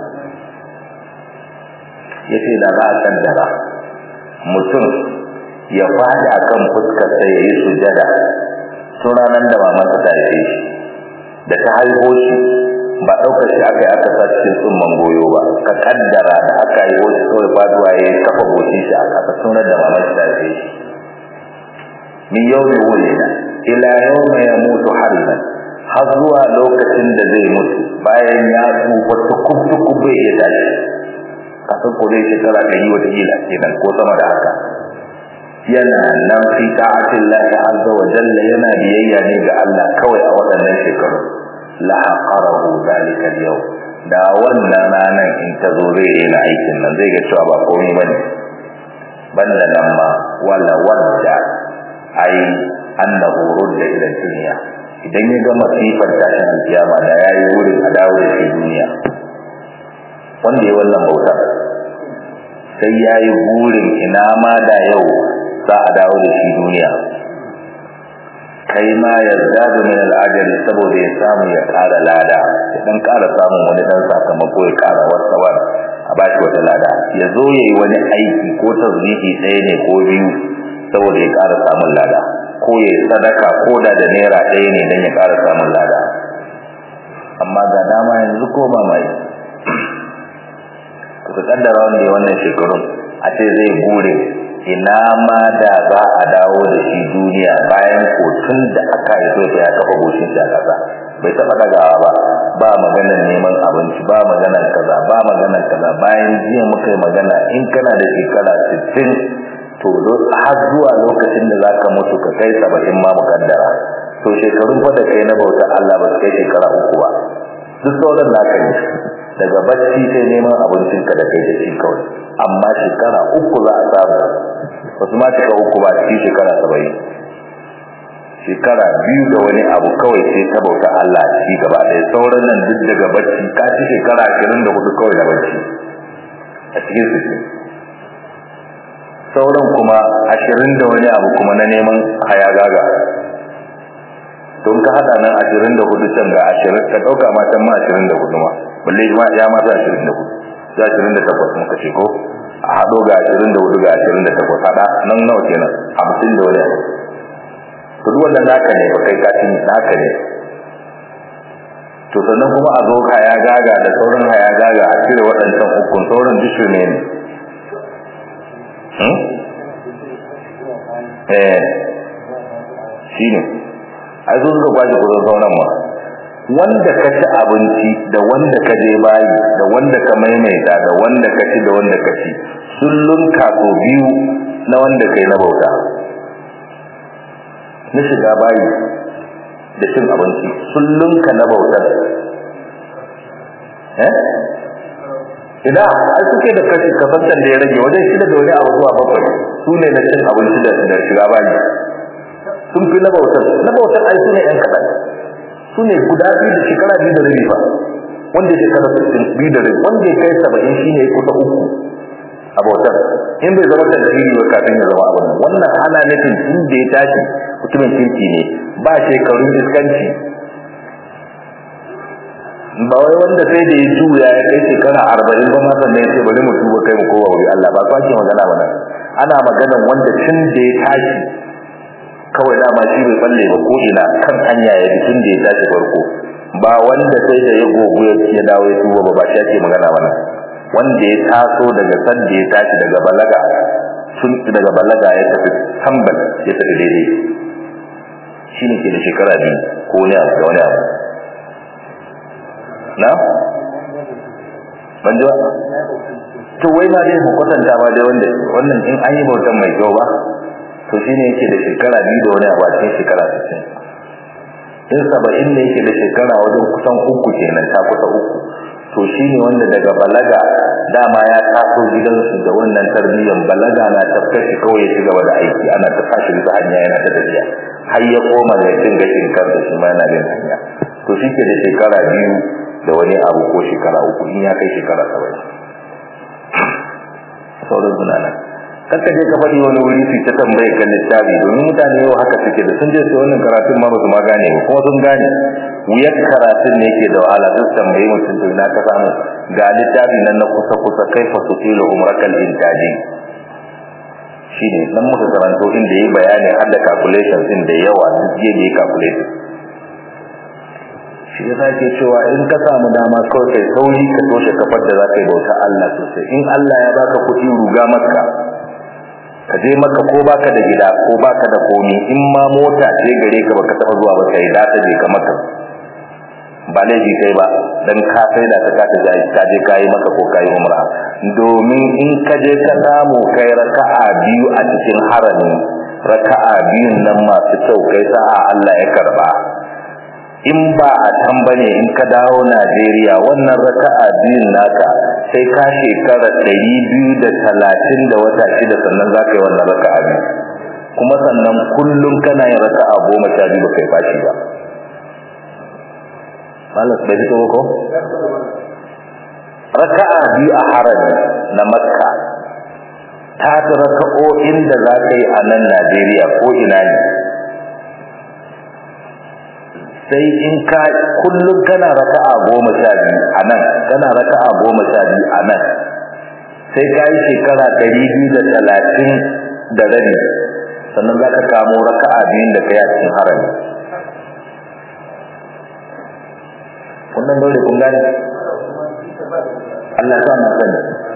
yace da za a kaddara mutum ya fadi akan fuskarsa ya yi sujada tun ranar da mamansa ta haife shi da ta haifo shi ba ɗaukar shi aka yi aka sa cikin tsumman goyo ba ka kaddara da aka yi wasu kawai faduwa ya yi kafa goshin shi a ƙasa sunar da mamansa ta haife shi min yawmi wulida ila yawma yamutu hariman har zuwa lokacin da zai mutu bayan ya tsufa tukub tukub bai iya tashi kasan ko dai shekara ɗari wata kila kenan ko sama da haka yana nan fi ta'atin lahi azza wa jalla yana biyayya ne ga Allah kawai a waɗannan shekaru la haqarahu zalika al da wannan ranar in ta zo zai yi aikin nan zai ga cewa ba komai bane banda nan ma wala wadda ai annahu rudda ila dunya idan ya ga masifar tashin alkiyama da yayi wurin a dawo da shi duniya wanda ya wannan bauta sai yayi burin ina ma da yau za a dawo da shi duniya kai ma yazdadu min al-ajri saboda ya samu ya ƙara lada ya dan ƙara samun wani dan sakamako ya ƙara wasawa a bashi wata lada ya zo yayi wani aiki ko tazbihi ɗaya ne ko biyu saboda ya ƙara samun lada ko ya sadaka ko da da naira ɗaya ne don ya ƙara samun lada amma ga dama yanzu ko mamaye ka kaddara wanda ya wannan shekarun a ce zai bure ina ma da za a dawo da shi duniya bayan kotun da aka yi so ya kafa goshin shi a ƙasa bai taɓa ɗagawa ba ba maganar neman abinci ba maganar kaza ba maganar kaza bayan jiya muka yi magana in kana da shekara sittin to har zuwa lokacin da zaka mutu ka kai saba'in ma mukaddara to shekarun fa da kai na bautar Allah ba su kai shekara uku ba duk sauran naka ne daga bacci sai neman abincin ka da kai da shi kawai amma shekara uku za a samu wasu ma cika uku ba cikin shekara saba'in shekara biyu da wani abu kawai sai ta bauta Allah shi gaba ɗaya sauran nan duk daga bacci ka ci shekara ashirin da hudu kawai da bacci a cikin su sauran kuma ashirin da wani abu kuma na neman hayagaga don ka hada nan ashirin da hudu can ga ashirin ka ɗauka ma can ma ashirin da hudu ma balle ma ya ma za ashirin da hudu za ashirin da takwas muka ce ko a haɗo ga ashirin da hudu ga ashirin da takwas haɗa nan nawa kenan hamsin da wani abu to duk wannan naka ne ba kai kafin naka ne to sannan kuma a zo haya gaga da sauran haya gaga a cire waɗancan ukun sauran duk ne ne eh shi ne ai zo suka kwashi kudin sauran ma wanda ka ci abinci da wanda ka je bayi da wanda ka maimaita da wanda ka ci da wanda ka ci sun lunka so biyu na wanda kai na bauta na shiga bayi da cin abinci sun lunka na bautar eh ina ai suke da kashi kasantar da ya rage wajen shida da wani abu zuwa bakwai su ne na cin abinci da shiga bayi sun fi na bautar na bautar ai su ne yan kaɗan su ne guda biyu da shekara biyu da rabi fa wanda ya shekara biyu da rabi wanda ya kai saba'in shi ne kusa uku a bautar in bai zama tantiri ba kafin ya zama abin wannan ana nufin tun da ya tashi mutumin kirki ne ba shekarun iskanci ba wai wanda sai da ya juya ya kai shekara arba'in ba ma sannan ya ce bari mu tuba kai mu kowa wuri Allah ba kwace magana ba nan ana maganan wanda tun da ya tashi kawai dama shi bai balle ba ko ina kan hanya ya tun da ya tashi farko ba wanda sai da ya gogo ya dawo ya tuba ba ba shi ake magana ba nan wanda ya taso daga san da ya tashi daga balaga tun daga balaga ya tafi tambal ya tafi daidai shi ne ke da shekara biyu ko wani abu da wani abu na? ban ji ba? to wai ma dai mu kwatanta ma dai wanda wannan in an yi bautan mai kyau ba to shi ne yake da shekara biyu da wani abu a cikin shekara sittin in saba'in ne yake da shekara wajen kusan uku kenan ta kusa uku to shi ne wanda daga balaga dama ya taso gidansu da wannan tarbiyyar balaga na tafkar shi kawai ya ci gaba da aiki ana ta tashi bisa hanya yana ta tafiya har ya koma da cin gashin kar da shi ma yana bin hanya to shi ke da shekara biyu da wani abu ko shekara uku in ya kai shekara saba'in sauran suna nan kakka je ka faɗi wani wuri su ta tambaye kan littafi domin mutane yau haka suke da sun je su wannan karatun ma ba su ma gane ba kuma sun gane wuyar karatun ne yake da wahala sun tambaye mutum to ina ka samu ga littafi nan na kusa kusa kai fa su tilo umrakal intaji shi ne nan muka karanto inda yi bayani har da calculations din da yawa duk je da yi calculation shi yasa ke cewa in ka samu dama kawai kai sauri ka toshe kafar da za ka yi bauta Allah sosai in Allah ya baka kuɗi ruga maka ka je maka ko baka da gida ko baka da komi in ma mota ce gare ka baka taba zuwa ba kai da ta je ka maka ba laifi kai ba dan ka sai da ta ka je ka je kai maka ko kai umra domin in ka je ka samu kai raka'a biyu a cikin harami raka'a biyun nan masu kyau kai sa'a Allah ya karba in ba a can bane in ka dawo Najeriya wannan raka'a biyun naka sai ka shekara ɗari biyu da talatin da wata shida sannan za ka yi wannan raka'a biyu kuma sannan kullum kana yin raka'a goma sha biyu ba kai fashi ba malas bai fito ko raka'a biyu a harami na makka ta fi raka'o'in da za ka yi a nan Najeriya ko ina ne sai in ka kullum kana raka'a goma sha biyu a nan kana raka'a goma sha biyu a nan sai ka yi shekara ɗari biyu da talatin da rabi sannan za ka kamo raka'a biyun da ka yi a cikin harami wannan dole kun gane Allah sa na sani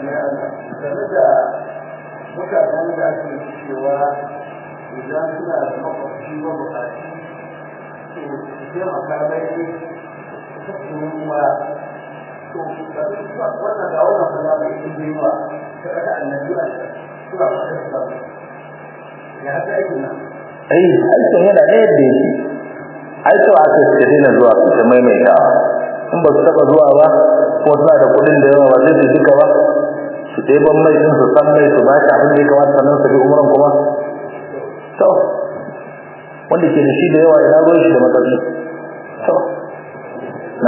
mutanen da ake cewa idan suna da makwabci ba bukaci taimaka mai tattalin ma to wannan ga wannan fada mai inda yawa ta kada annabi a suna fata da ya haka aikin nan ai aikin yana da yadda yake ai to aka ce dina zuwa su ta maimaitawa in ba su taba zuwa ba ko suna da kuɗin da yawa ba zai su duka ba su ɗeban mai din su san mai su ba shi abin da ya kamata sannan su bi umran kuma to wanda ke da shi da yawa ina ruwan shi da matsatsi to na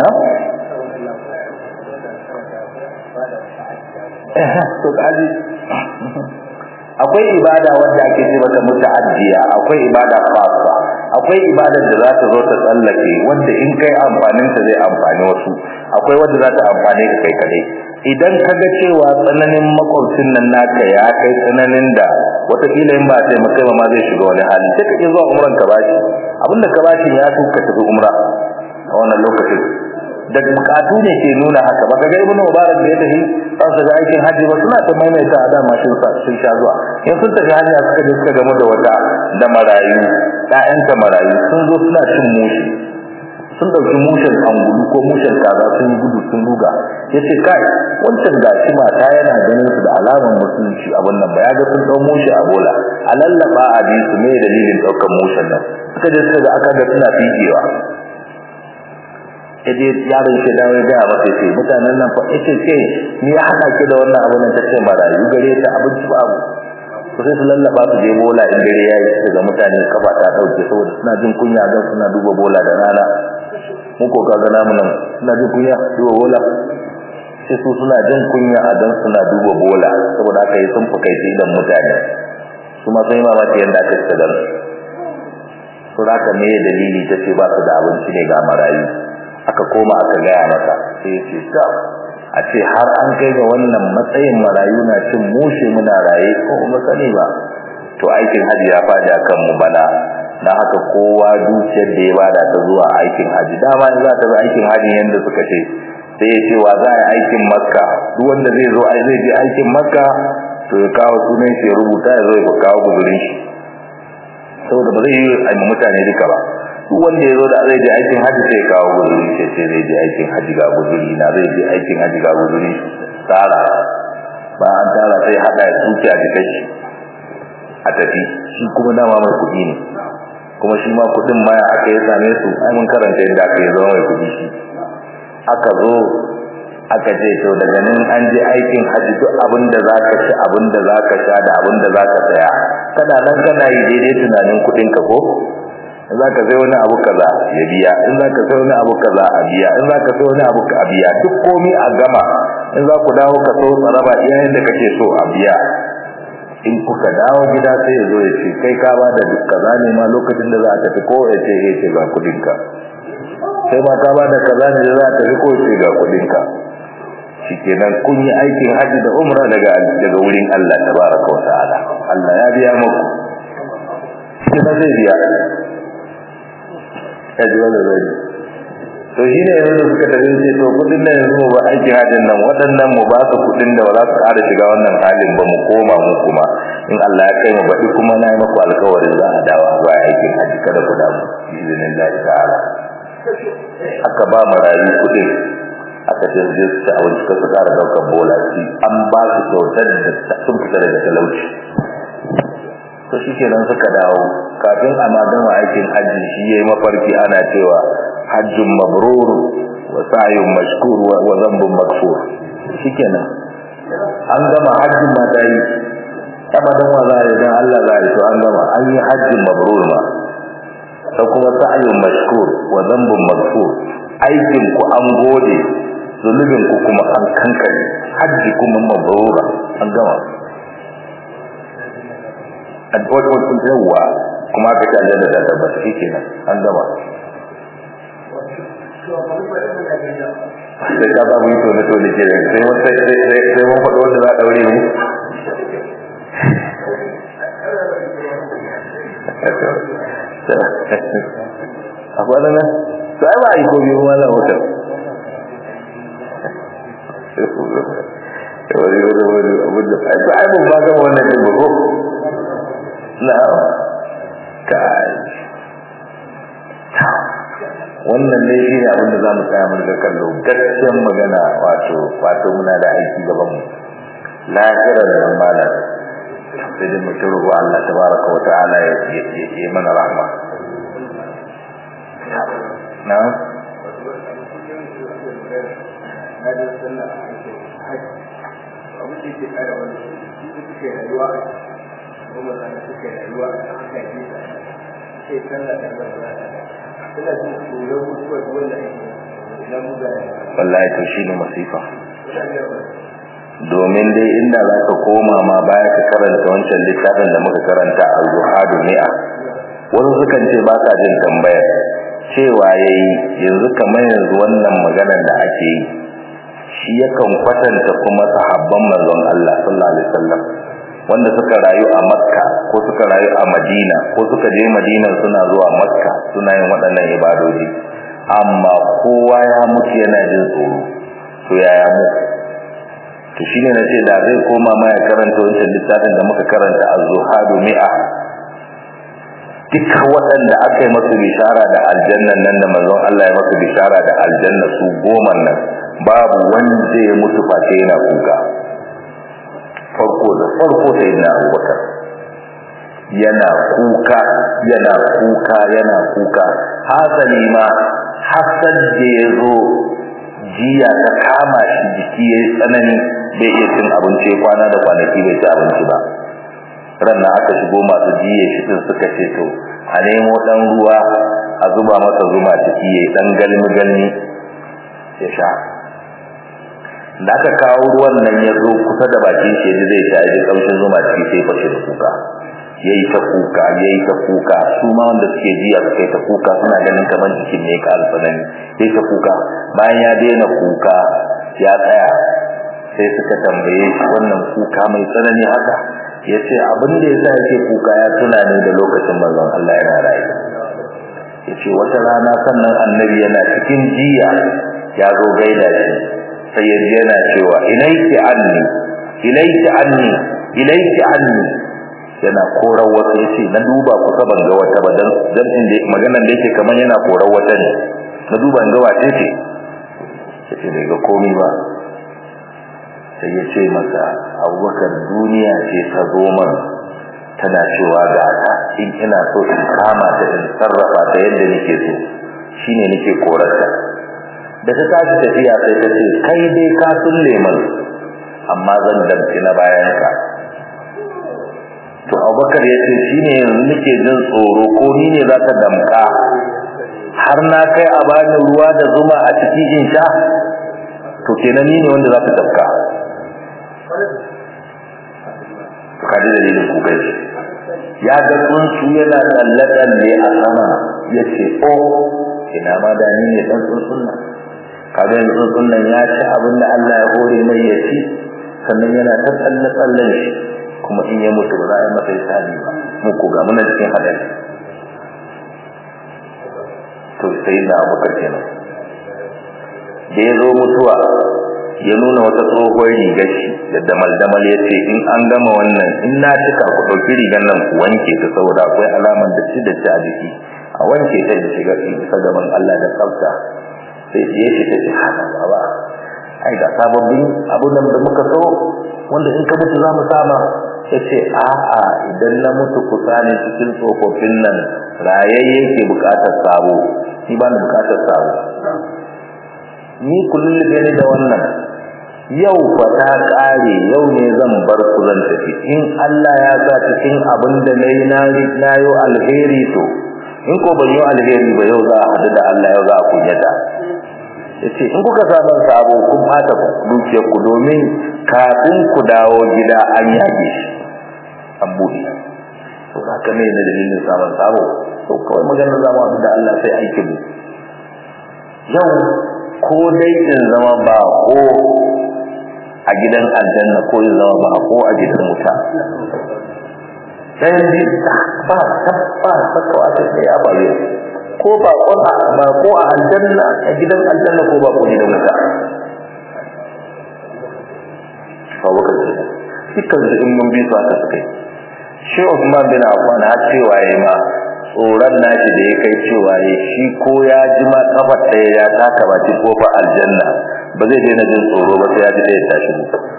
to kaji akwai ibada wanda ake ce mata muta'addiya akwai ibada khassa akwai ibadar da za ta zo ta tsallake wanda in kai amfanin ta zai amfani wasu akwai wanda za ta amfane ka kai kadai idan ka ga cewa tsananin makwabcin nan naka ya kai tsananin da wataƙila in ba sai maka ma zai shiga wani hali sai ka ke zuwa umran ka bashi abinda ka bashi ya su ka tafi umra a wannan lokacin da bukatu ne ke nuna haka ba ka ga ibnu mubarak da ya tafi an su ga aikin hajji ba suna ta maimaita a dama sun sun sha zuwa in sun tafi hanya suka je suka gamu da wata da marayu ƴaƴanta marayu sun zo suna cin mushi sun dauki mushen angulu ko mushen kaza sun gudu sun duga yace kai wancan gashi mata yana ganin su da alaman musulunci abun nan ba ya ga sun dau mushe a bola a lallaba a bi su me dalilin daukar mushen nan suka je suka ga aka ga suna fijewa yaje yaron shi dawo ya ga masa sai mutanen nan fa yace ce ni ya hada ki da wannan abun nan tace marayu gare ta abinci ba abu ko sai su lallaba su je bola in dare yayi daga mutane kafa ta dauke saboda suna jin kunya dan suna duba bola da rana mun ko kaga namu nan suna jin kunya duba bola sai su suna jin kunya a dan suna duba bola saboda haka yi sun fi kai idan mutane su ma sai mamaki yanda aka tsada dan su haka me dalili tace ba su da abinci ne ga marayu aka koma aka gaya masa sai ya ce ta a ce har an kai ga wannan matsayin marayu na cin mushe muna raye ko kuma sani ba to aikin haji ya faɗi akan mu bana dan haka kowa dukiyar da ya bada ta zuwa aikin haji dama in za ta bi aikin haji yanda suka ce sai ya ce wa za a yi aikin makka duk wanda zai zo ai zai je aikin makka to ya kawo sunan shi ya rubuta ya zo ya kawo guzurin shi saboda ba zai yi a mutane duka ba duk wanda ya zo da zai je aikin haji sai ya kawo guzuri sai sai zai je aikin haji ga guzuri na zai je aikin haji ga guzuri tsara ba an tara sai hada ya tsuke a jikin shi a tafi shi kuma dama mai kuɗi ne kuma shi ma kuɗin ma aka yi same su ai mun karanta yadda aka yi zama mai kuɗi shi aka zo aka ce to daga nan an je aikin haji duk abin da za ka ci abin da za ka sha da abin da za ka saya kana nan kana yi daidai tunanin kuɗin ka ko in za ka sai wani abu kaza ya biya in za ka sai wani abu kaza a biya in za ka sai wani abu a biya duk komi a gama in za ku dawo ka so tsaraba iyayen da kake so a biya in kuka dawo gida sai ya zo ya ce kai ka ba da duk kaza ne ma lokacin da za a tafi ko ya ce ya ce ga kudinka sai ma ka ba da kaza ne da za a tafi ko ya ce ga kudinka shikenan kun yi aikin haji da umra daga daga wurin Allah tabaraka wa ta'ala Allah ya biya muku sai zai biya ya ji wani zai to shi ne yanzu suka tafi ce to kudin nan yanzu ba aikin hajjin nan waɗannan mu ba su kudin da ba za su ƙara shiga wannan halin ba mu koma mu kuma in Allah ya kai mu baɗi kuma na yi maku alkawarin za a dawo ba aikin hajji kada ku damu izinin Allah ta'ala aka ba marayu kudin aka ce su je su ci abinci ka su ƙara ɗaukar bola ci an ba su kyautar da sun fita daga talauci to shi kenan suka dawo kafin a ma gama aikin hajji shi yayi mafarki ana cewa hajjun mabrur wa sa'yun mashkur wa dhanbun maghfur shikenan an gama hajjin ma dai abadan wa zai dan Allah zai to an gama an yi hajjin mabrur ma sai kuma sa'yun mashkur wa dhanbun maghfur aikin ku an gode zulubin ku kuma an kankare hajji kuma mabrura an gama addu'o'in kun yawa kuma ka ta da da tabbata shikenan an gama sai ka babu yi tone tone ke sai mun sai sai sai mun faɗo wanda za a daure mu a kwanan nan to ai ba a yi ko biyu ma na wutar wani wani wani abin da ai mun ba gama wannan ɗin ba ko na'am kai wannan dai shi ne abin da za mu tsaya mun ga kallo gaskiyar magana wato wato muna da aiki gaban mu lahirar nan malam sai dai mu shiru Allah tabaraka wa ta'ala ya yi mana rahma na'am abin da ke kara wani suke rayuwa kuma da suke rayuwa a haka ne sai sallah da Allah ina jin tsoron mutuwar wanda ake idan mu ga wallahi to shine masifa domin dai inda za ka koma ma baya ka karanta wancan littafin da muka karanta a zuhadu mi'a wasu sukan ce ba sa jin tambayar cewa yayi yanzu kamar yanzu wannan maganar da ake yi shi yakan kwatanta kuma sahabban manzon Allah sallallahu alaihi wasallam wanda suka rayu a Makka ko suka rayu a Madina ko suka je Madina suna zuwa Makka suna yin waɗannan ibadoji amma kowa ya mutu yana jin tsoro to yaya mu to shine nace da zai koma ma ya karanta wancan littafin da muka karanta az-zuhadu mi'a duka waɗanda aka yi masu bishara da aljannan nan da manzon Allah ya masu bishara da aljanna su goma nan babu wanda ya mutu face yana kuka farko da farko sai na Abubakar yana kuka yana kuka yana kuka hasali ma hasan da ya zo jiya ta kama shi jiki ya yi tsanani bai iya cin abinci kwana da kwanaki bai ci abinci ba ran na aka shigo masu jiye shi din suka ce to a nemo dan ruwa a zuba masa zuma ciki yayi dan galmi galmi ya sha da aka kawo ruwan nan ya zo kusa da bakin shi zai sha ya kaushin zuma ciki sai fashe da kuka yayi ta kuka yayi ta kuka su ma wanda suke jiya suka yi ta kuka suna ganin kamar jikin ne ka alfanani yayi ta kuka bayan ya daina kuka ya tsaya sai suka tambaye shi wannan kuka mai tsanani haka ya ce abin da ya sa yake kuka ya tuna ne da lokacin manzon Allah yana rayu ya ce wata rana sannan annabi yana cikin jiya ya zo gaida shi sai ya ji yana cewa ilaiki anni ilaiki anni ilaiki anni yana korar wata ya ce na duba kusa ban ga wata ba dan dan inda maganar da yake kamar yana korar wata ne na duba ga wace ce ya ce bai ga komai ba sai ya ce masa abubakar duniya ce ta zo man tana cewa ga ta in ina so in kama ta in sarrafa ta yadda nake so shine nake korarta da ta tashi tafiya sai ta ce kai dai ka sulle man amma zan damci na bayan ka to abubakar ya ce shine yanzu nake jin tsoro ko ni ne za ta damka har na kai a bani ruwa da zuma a cikin in sha to kenan ni ne wanda za ta damka kaji dalilin kukai ya ga tsuntsu yana tsalle-tsalle a sama ya ce o ina ma da ni ne dan tsuntsun nan kaga yanzu tsuntsun nan ya ci abin da Allah ya hore mai ya ci sannan yana ta tsalle-tsallen shi kuma in ya mutu ba za a yi masa hisabi ba mu ko ga muna cikin hadari to sai na abubakar kenan da ya zo mutuwa ya nuna wata tsohuwar rigar shi da damal-damal ya ce in an gama wannan in na cika ku ɗauki rigar nan ku wanke ta saboda akwai alamar da ci da ci a jiki a wanke ta da shiga bisa gaban Allah da tsafta sai ya ce ta ce hana baba ai ga sababbin abun nan da muka so wanda in ka mutu za mu sama ya ce a'a idan na mutu ku sani cikin tsofaffin nan rayayye ke bukatar sabo ni ba ni bukatar sabo ni kullum da ni da wannan yau fa ta kare yau ne zan bar ku zan tafi in Allah ya sa cikin abin da nayi na na yo alheri to in ko ban yi alheri ba yau za a hadu da Allah yau za a kunyata yace in kuka samu sabo kun fata dukiyar ku domin kafin ku dawo gida an yage shi an bude to haka ne da dalilin samun sabo to kawai maganar zamu abu da Allah sai aikin mu yau ko dai in zama ba ko a gidan aljanna ko in zama ba ko a gidan wuta sai bi ba tabba sakawa ta sai a bayo ko ba ko a ba ko a aljanna a gidan aljanna ko ba ko gidan wuta ba waka ce dukkan su in mun bi su aka sukai shi Usman bin Affan har cewa yayi ma tsoron nashi da ya kai cewa ya shi ko ya ji ma kafar ɗaya ya taka baki kofar aljanna ba zai daina jin tsoro ba sai ya ji ɗaya tashi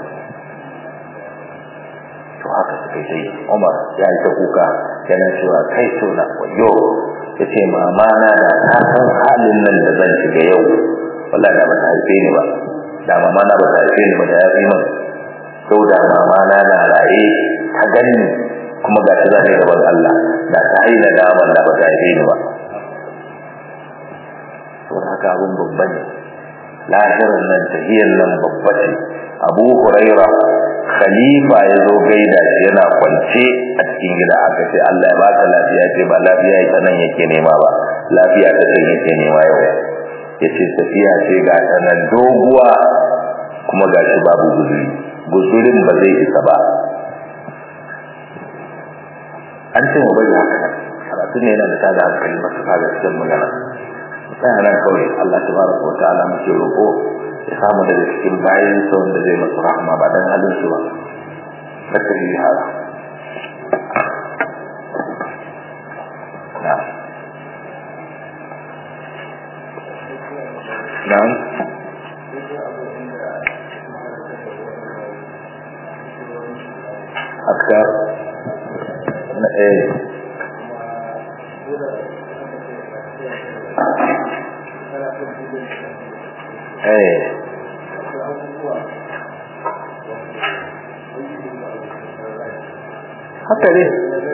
to haka suka yi Umar ya yi ta kuka yana cewa kai so na wayo ya ce mama na da ta san halin nan da zan shiga yau wallahi da ba ta haife ni ba da mama na ba ta haife ni ba da ya fi min sau da mama na na raye ta gani kuma ga shi zai gaban Allah da ta yi da daman da ba ta yi ni ba to haka abun babba ne lahirin nan tahiyar nan babba ce Abu Huraira khalifa ya zo gaida shi yana kwance a cikin gida aka ce Allah ya baka lafiya ce ba lafiya ita nan yake nema ba lafiya ta ce yake nema yau yace tafiya ce ga ta nan doguwa kuma ga shi babu guzuri guzurin ba zai isa ba an ce mu bari haka karatu ne yana da tada hankali masu kaga cikin magana sai nan kawai Allah tabaraka wa ta'ala muke roƙo ya samu daga cikin bayan sa wanda zai masu rahama ba dan halin su ba bakari hada eh haka ne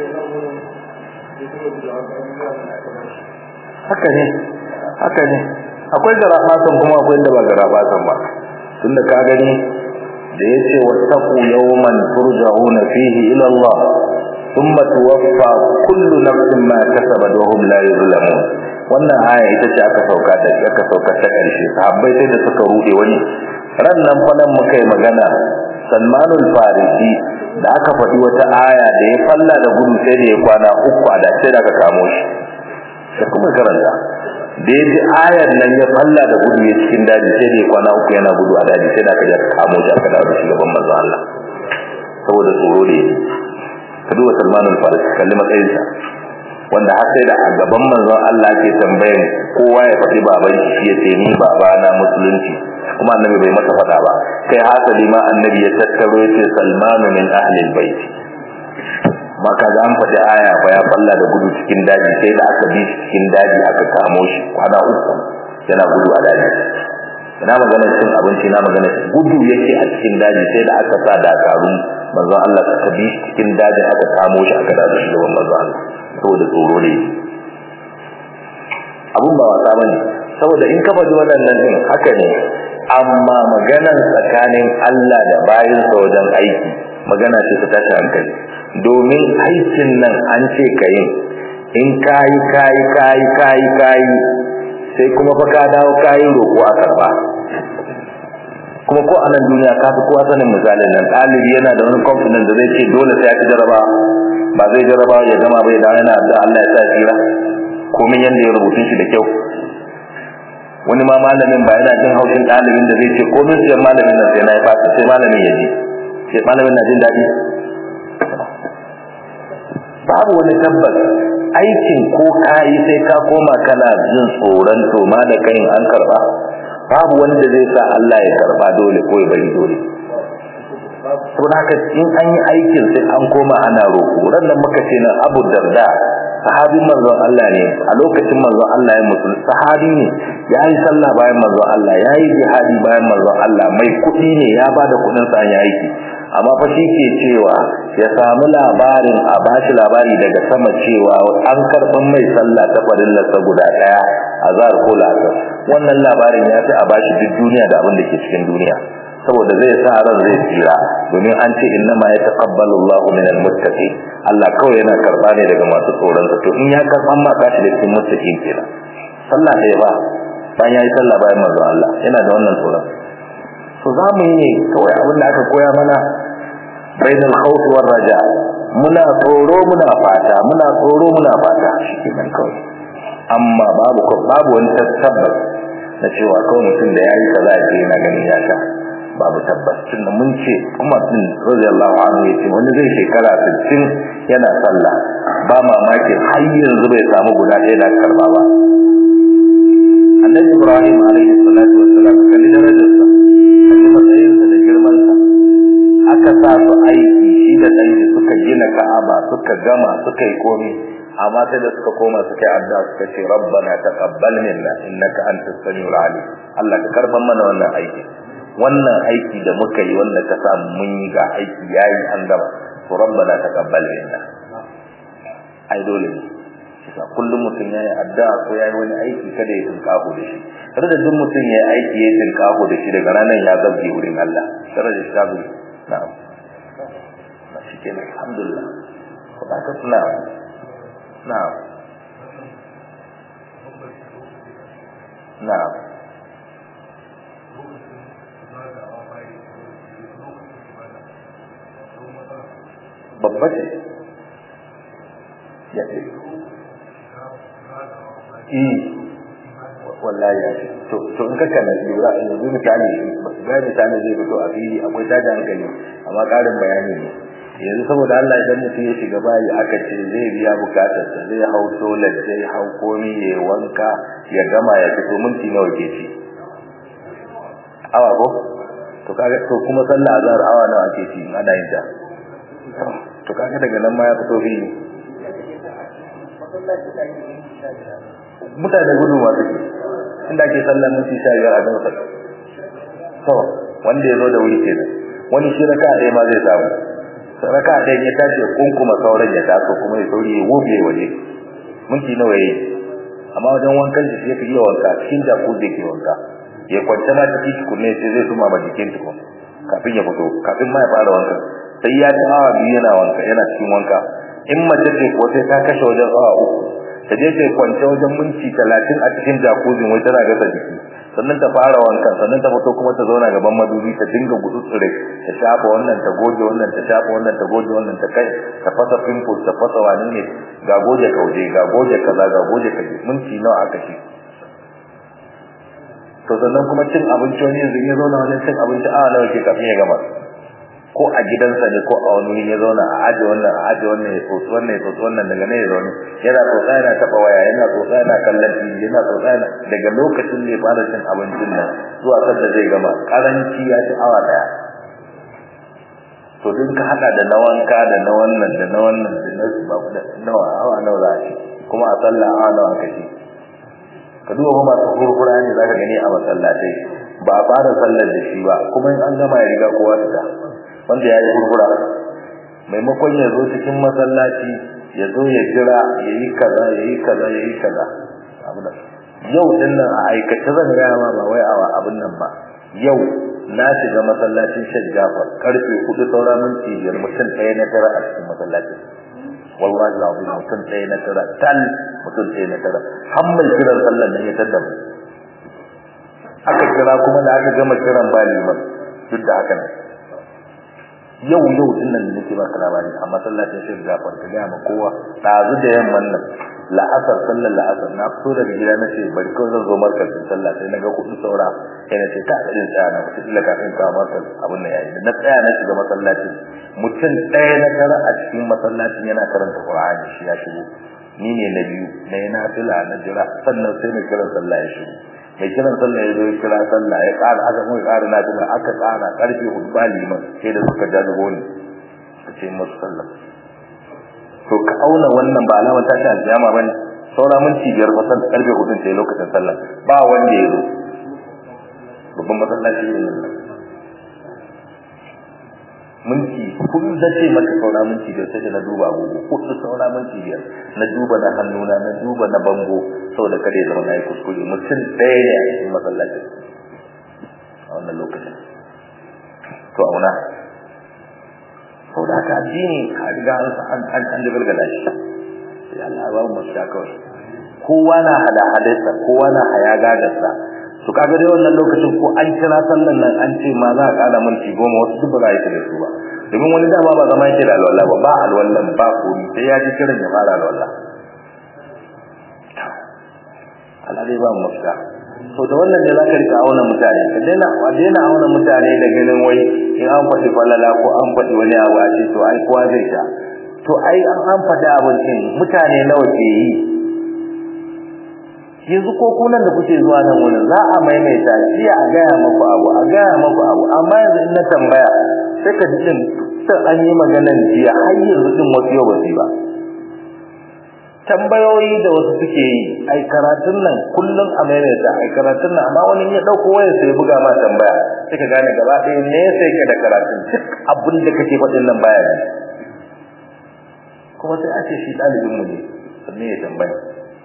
haka ne haka ne akwai garabasan kuma akwai da ba garabasan ba tunda ka gani da yace wattaqu yawman turja'una fihi ila Allah thumma tuwaffa kullu nafsin ma kasabat wa hum la yuzlamun wannan aya ita ce aka sauka da aka sauka ta karshe sahabbai sai da suka rude wani ran nan fa nan muka yi magana Salmanul Farisi da aka faɗi wata aya da ya falla da gudu sai da ya kwana uku a da sai da aka kamo shi sai kuma karanta da ya ji ayar nan ya falla da gudu ya cikin daji sai da ya kwana uku yana gudu a daji sai da aka ja kamo shi aka dawo shi gaban manzon Allah saboda tsoro da yake ka duba Salman al-Farisi kalli matsayinsa wanda har sai da a gaban manzon Allah ke tambayan kowa ya faɗi baban shi ya ce ni baba na musulunci kuma annabi bai masa faɗa ba kai hasali ma annabi ya tattaro ya ce Salman min ahli al-bait maka ga an faɗi aya fa ya falla da gudu cikin daji sai da aka bi cikin daji aka kamo shi kwana uku yana gudu a daji ina magana cin abinci na magana gudu yake a cikin daji sai da aka sa dakarun manzon Allah suka bi cikin daji aka kamo shi aka dawo shi gaban manzon Allah saboda tsoro ne abun ba wasa bane saboda in ka faɗi waɗannan din haka ne amma maganan tsakanin Allah da bayinsa wajen aiki magana ce ta tashi hankali domin aikin nan an ce ka yin in kayi kayi kayi kayi kayi sai kuma fa ka dawo kayi roƙo a karba kuma ko a nan duniya ka fi kowa sanin misalin nan ɗalibi yana da wani confidence da zai ce dole sai ya ci jaraba ba zai jaraba ya gama bai dawo yana da Allah ya sa tsira komin yanda ya rubutun shi da kyau wani ma malamin ba yana jin haushin ɗalibin da zai ce komin siyan malamin nan sai na yi fata sai malamin ya ji sai malamin na jin daɗi babu wani tabbas aikin ko kayi sai ka koma kana jin tsoron to ma da kai an karba babu wanda zai sa Allah ya karba dole ko ya bari dole saboda haka in an yi aikin sai an koma ana roƙo ran da muka ce nan Abu Darda sahabin manzon Allah ne a lokacin manzon Allah ya mutu sahabi ne ya yi sallah bayan manzon Allah ya yi jihadi bayan manzon Allah mai kuɗi ne ya ba da kuɗin sa an yi aiki amma fa shi ke cewa ya samu labarin a bashi labari daga sama cewa an karɓan mai sallah ta farillarsa guda ɗaya a zahar ko lasar wannan labarin ya fi a bashi duk duniya da abin da ke cikin duniya saboda zai sa ran zai tsira domin an ce inna ma yataqabbalu Allahu min al-muttaqin Allah kawai yana karba ne daga masu tsoron sa to in ya karban ma ka shiga cikin muttaqin kenan sallah ɗaya ba bayan yayi sallah bayan manzo Allah yana da wannan tsoron to za mu yi ne kawai abin da aka koya mana bainal khawf war raja muna tsoro muna fata muna tsoro muna fata shikenan kawai amma babu babu wani tabbas na cewa kawai mutum da yayi kaza ya ce yana ganin ya sha babu tabbas tunda mun ce Umar bin radiyallahu anhu yace wani zai shekara 60 yana sallah ba mamaki har yanzu bai samu guda ɗaya da karba ba Annabi Ibrahim alaihi salatu wassalam kalli darajarsa kalli matsayinsa da girmansa aka sa su aiki shi da ɗanki suka gina Ka'aba suka gama suka yi komai amma sai da suka koma suka yi addu'a suka ce rabbana taqabbal minna innaka antas samiul alim Allah ka karban mana wannan aiki wannan aiki da muka yi wanda ka sa mun yi ga aiki yayi an gama to rabbana taqabbal minna ai dole ne kisa kullum mutum yayi addu'a ko yayi wani aiki kada ya tinkaho da shi kada da duk mutum yayi aiki ya tinkaho da shi daga ranar ya zabbe wurin Allah kada da shabu na'am na shike ne alhamdulillah ko ba ka tuna na'am na'am babba ce ya ce wallahi ya ce to to in ka kana lura yanzu misali ga misali zai fito a fili akwai tada hankali amma karin bayani ne yanzu saboda Allah idan mutum ya shiga bayi aka ce zai biya bukatar sa zai hau toilet zai hau komi ya wanka ya gama ya fito minti nawa ke ci awa ko to kaga to kuma sallah azhar awa nawa ke ci ana yin ta to kaga daga nan ma ya fito fili mutane gudu ma suke inda ake sallar minti sha biyar a don sa to wanda ya zo da wuri kenan wani shi raka ɗaya ma zai samu raka ɗaya ya tashi ya kunkuma sauran ya taso kuma ya sauri ya wobe waje minti nawa yayi amma wajen wankan shi ya fi yi wanka cikin jaku zai ke wanka ya kwanta ma ciki tukunne sai zai suma ma jikin tukun kafin ya fito kafin ma ya fara wankan sai ya ci awa biyu yana wanka yana cikin wanka in mace ce ko sai ta kashe wajen awa uku ta je ta kwance wajen minti talatin a cikin jakuzin wai tana gasa jiki sannan ta fara wankan sannan ta fito kuma ta zauna gaban madubi ta dinga gutsutsure ta shafa wannan ta goge wannan ta shafa wannan ta goge wannan ta kai ta fasa pimples ta fasa wani ne ga goge kauje ga goge kaza ga goge kaje minti nawa aka ci to sannan kuma cin abinci wani yanzu ya zauna wajen cin abinci a nawa ke kafin ya gama ko a gidansa ne ko a wani wuri ya zauna a aje wannan a aje wannan ya tsotsi wannan ya tsotsi wannan daga ne ya zaune yana tsotsa yana taɓa waya yana tsotsa yana kallon tv yana tsotsa yana daga lokacin da ya fara cin abincin nan zuwa sadda zai gama karanci ya ci awa daya to duk ka hada da na wanka da na wannan da na wannan da na ba da nawa awa nawa za a ci kuma a sallah awa nawa aka ci ka duba kuma masu furfura ne zaka gani a masallatai ba a fara sallar da shi ba kuma in an gama ya riga kowa fita wanda ya yi furfura maimakon ya zo cikin masallaci ya zo ya jira ya yi kaza ya yi kaza ya yi kaza yau din nan a aikace zan gaya ma ba wai awa abin nan ba yau na shiga masallacin Sheikh Jafar karfe 4 saura minti biyar mutum ɗaya na tara a cikin masallacin wallahi alazim mutum ɗaya na tara tal mutum ɗaya na tara har mai kiran sallar nan ya tada mu aka kira kuma da aka gama kiran ba liman duk da haka ne yau yau din nan nake baka labari a masallacin Sheikh Jafar ka ga ma kowa dazu da yamman nan la'asar sallar la'asar na fito daga gida na ce bari kawai zan zo markazin sallah sai na ga kuɗi saura sai na ce ta ɗin tsaya na mutum illa kafin kawo markaz abin da yayi na tsaya na shiga masallacin mutum ɗaya na tara a cikin masallacin yana karanta Qur'ani shi ya shigo ni ne na biyu na yi nafila na jira sannan sai mai kiran sallah ya shigo mai kiran sallah ya zo ya kira sallah ya ƙara aka kuma ƙara nafila aka ƙara ƙarfe hudu ba liman sai da suka ja dubo ni ka ce musu sallah to ka auna wannan ba alamar tashi alkiyama bane saura minti biyar kusan karfe hudun sai lokacin sallah ba wanda ya zo babban masallaci ne minti kun zace maka saura minti biyar sai na duba agogo kudu saura minti biyar na duba na hannuna na duba na bango saboda kada ya zama na yi kuskure mutum ɗaya ne a cikin masallaci a wannan lokacin to auna sau da haka addini a riga an an an dagalgala shi sai Allah ba mu shi kawai kowa na hada hadarsa kowa na haya gagarsa to kaga dai wannan lokacin ko an kira sallan nan an ce ma za a kada minti goma wasu duk ba za a yi da su ba domin wani dama ba zama yake da alwala ba ba alwallan ba komi sai ya ji kiran ya fara alwala Allah dai ba mu mafita to da wannan ne zaka rika auna mutane ka daina wa daina auna mutane da ganin wai in an faɗi falala ko an faɗi wani abu a ce to ai kowa zai sha to ai an an faɗi abin din mutane nawa ke yi yanzu ko kunan da kuke zuwa nan wurin za a maimaita jiya a gaya maku abu a gaya maku abu amma yanzu in na tambaya sai ka ji din sai an yi maganan jiya har yanzu din wasu yau ba ba tambayoyi da wasu suke yi ai karatun nan kullum a maimaita ai karatun nan amma wani ya dauko waya sai buga ma tambaya sai ka gane gaba ɗaya ne sai ke da karatun duk abin da kake faɗin nan baya ne kuma sai a ce shi ɗalibin mu ne sannan ya tambaya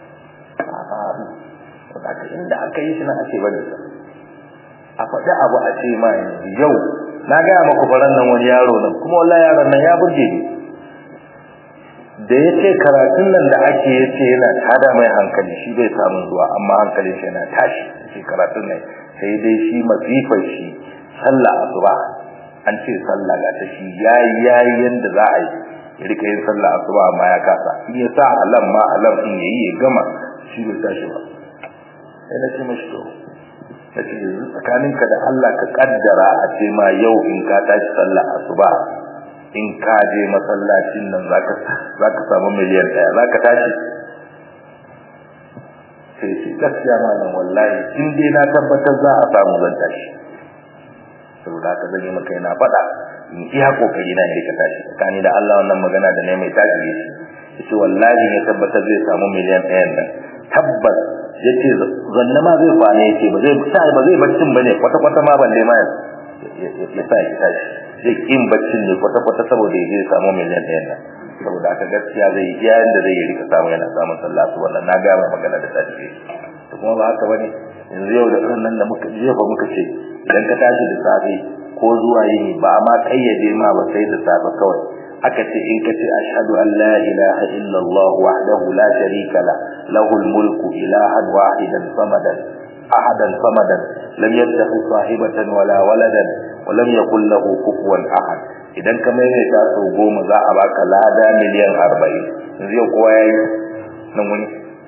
a'a inda aka yi shi nan ake bari sa a faɗi abu a ce ma yanzu yau na gaya maku faran nan wani yaro nan kuma wallahi yaron nan ya burge ni da ya ce karatun nan da ake ya ce yana tada mai hankali shi bai samun zuwa amma hankalin shi yana tashi shi karatun nan sai dai shi masifar shi sallah asuba an ce sallah ga ta shi yayi yayi yanda za a yi ya rika yin sallah asuba amma ya kasa in ya sa alam ma alam din yayi ya gama shi bai tashi ba sai na ce mashi to na ce yanzu tsakaninka da Allah ka kaddara a ce ma yau in ka tashi sallah asuba in ka je masallacin nan zaka zaka samu miliyan daya zaka tashi sai shi gaskiya malam wallahi in dai na tabbatar za a samu zan tashi saboda haka zan yi maka yana faɗa in iya kokari na ne ka tashi tsakani da Allah wannan magana da ne mai tashi yace wallahi ya tabbatar zai samu miliyan ɗayan nan tabbas yace zanna ma zai kwana yace ba zai sa ba zai baccin bane kwata kwata ma balle ma ya sa ya tashi zai kin baccin ne kwata kwata saboda ya zai samu miliyan ɗayan nan saboda aka gaskiya zai yi yayin da zai yi rika samu yana samun sallah su wannan na ga magana da ta tafi to kuma ba haka bane yanzu yau da nan da muka jiya ba muka ce idan ka tashi da safe ko zuwa yini ba ma kayyade ma ba sai da safe kawai aka ce in ka ce ashhadu an la ilaha illallah wahdahu la sharika la lahul mulku ilahan wahidan samadan ahadan samadan lam yattakhidh sahibatan wala waladan wa lam yakul lahu kufuwan ahad idan ka maimaita sau goma za a baka lada miliyan arba'in yanzu yau kowa ya yi nan wani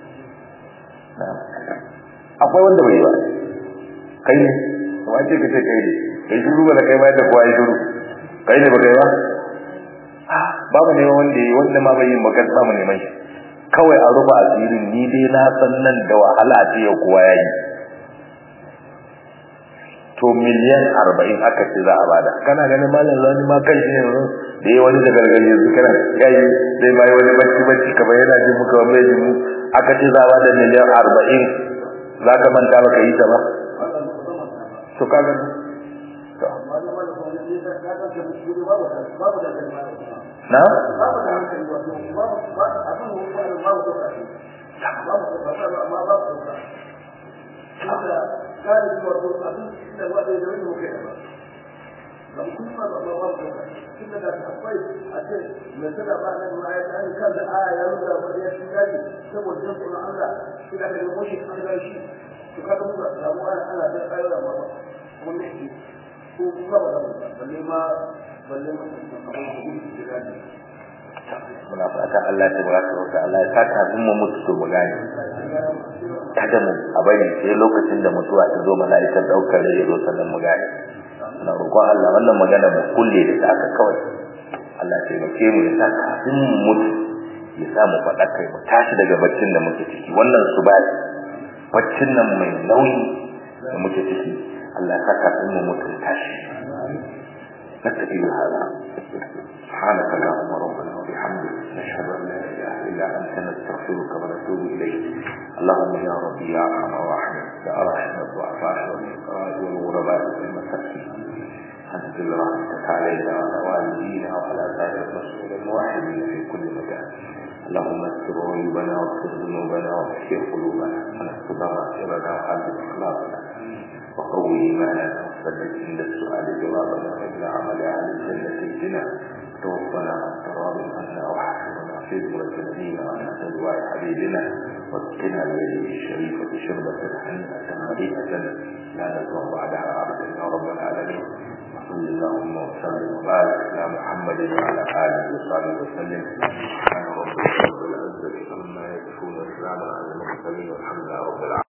akwai wanda bai ba kai ne wace ka ce kai ne kai shuru ba da kai bayan da kowa ya shuru kai ne ba kai ba babu neman wanda yi wanda ma bai yi magan samu neman shi kawai a rufa asirin ni dai na san nan da wahala a ce yau kowa ya yi to miliyan arba'in aka ce za a bada kana ganin malam zani ma kan shi ne da yi wani da gargaje su kana yayi zai bai wani bacci bacci kamar yana jin muka wa mai jimu aka ce za a bada miliyan arba'in za ka manta baka yi ta ba to ka gani to na galibi wato abin da ba da yawon mu kai ba ba kun ma ba ba ba tunda da akwai a ce mai sada ba nan ma ya tsani kan da aya ya rubuta ba ya shi gani saboda jin tsoron Allah shi da daga moshi an ga shi to kaga mu da mu ana ana da ayoyi ba ba kuma ne shi ko kuma ba da balle ma balle ma abin da gudu da gani muna fata Allah ta baraka wa ta'ala ya saka mun mu mutu to mu gane kada mu a bari sai lokacin da mutuwa ta zo mala'ikan daukar rai ya zo sannan mu gane na roƙon Allah wannan magana mu kulle da aka kawai Allah ya taimake mu ya saka mun mu mutu ya sa mu faɗa kai mu tashi daga baccin da muke ciki wannan su ba baccin nan mai nauyi da muke ciki Allah ya saka mun mu mutu tashi نكتفي بهذا سبحانك اللهم ربنا وبحمدك نشهد ان لا اله الا انت نستغفرك ونتوب اليك اللهم يا ربي يا ارحم الراحمين يا ارحم الضعفاء والفقراء والغرباء والمساكين انزل رحمتك علينا وعلى والدينا وعلى سائر المسؤولين الموحدين في كل مكان اللهم استر عيوبنا واغفر ذنوبنا واغفر قلوبنا ونستر مغفرنا وحدد اخلاقنا وقوي ايماننا وثبت عند السؤال جوابنا وابن عمل اهل الجنه الجنه توفنا عن تراب عنا وحشرنا في ذمة نبينا وعن دعاء حبيبنا واسقنا بيده الشريفة شربة حنة مريئة لا نزوى بعدها أبدا يا رب العالمين وصل اللهم وسلم وبارك على محمد وعلى آله وصحبه وسلم سبحان ربك رب العزة عما يصفون وسلام على المرسلين والحمد لله رب العالمين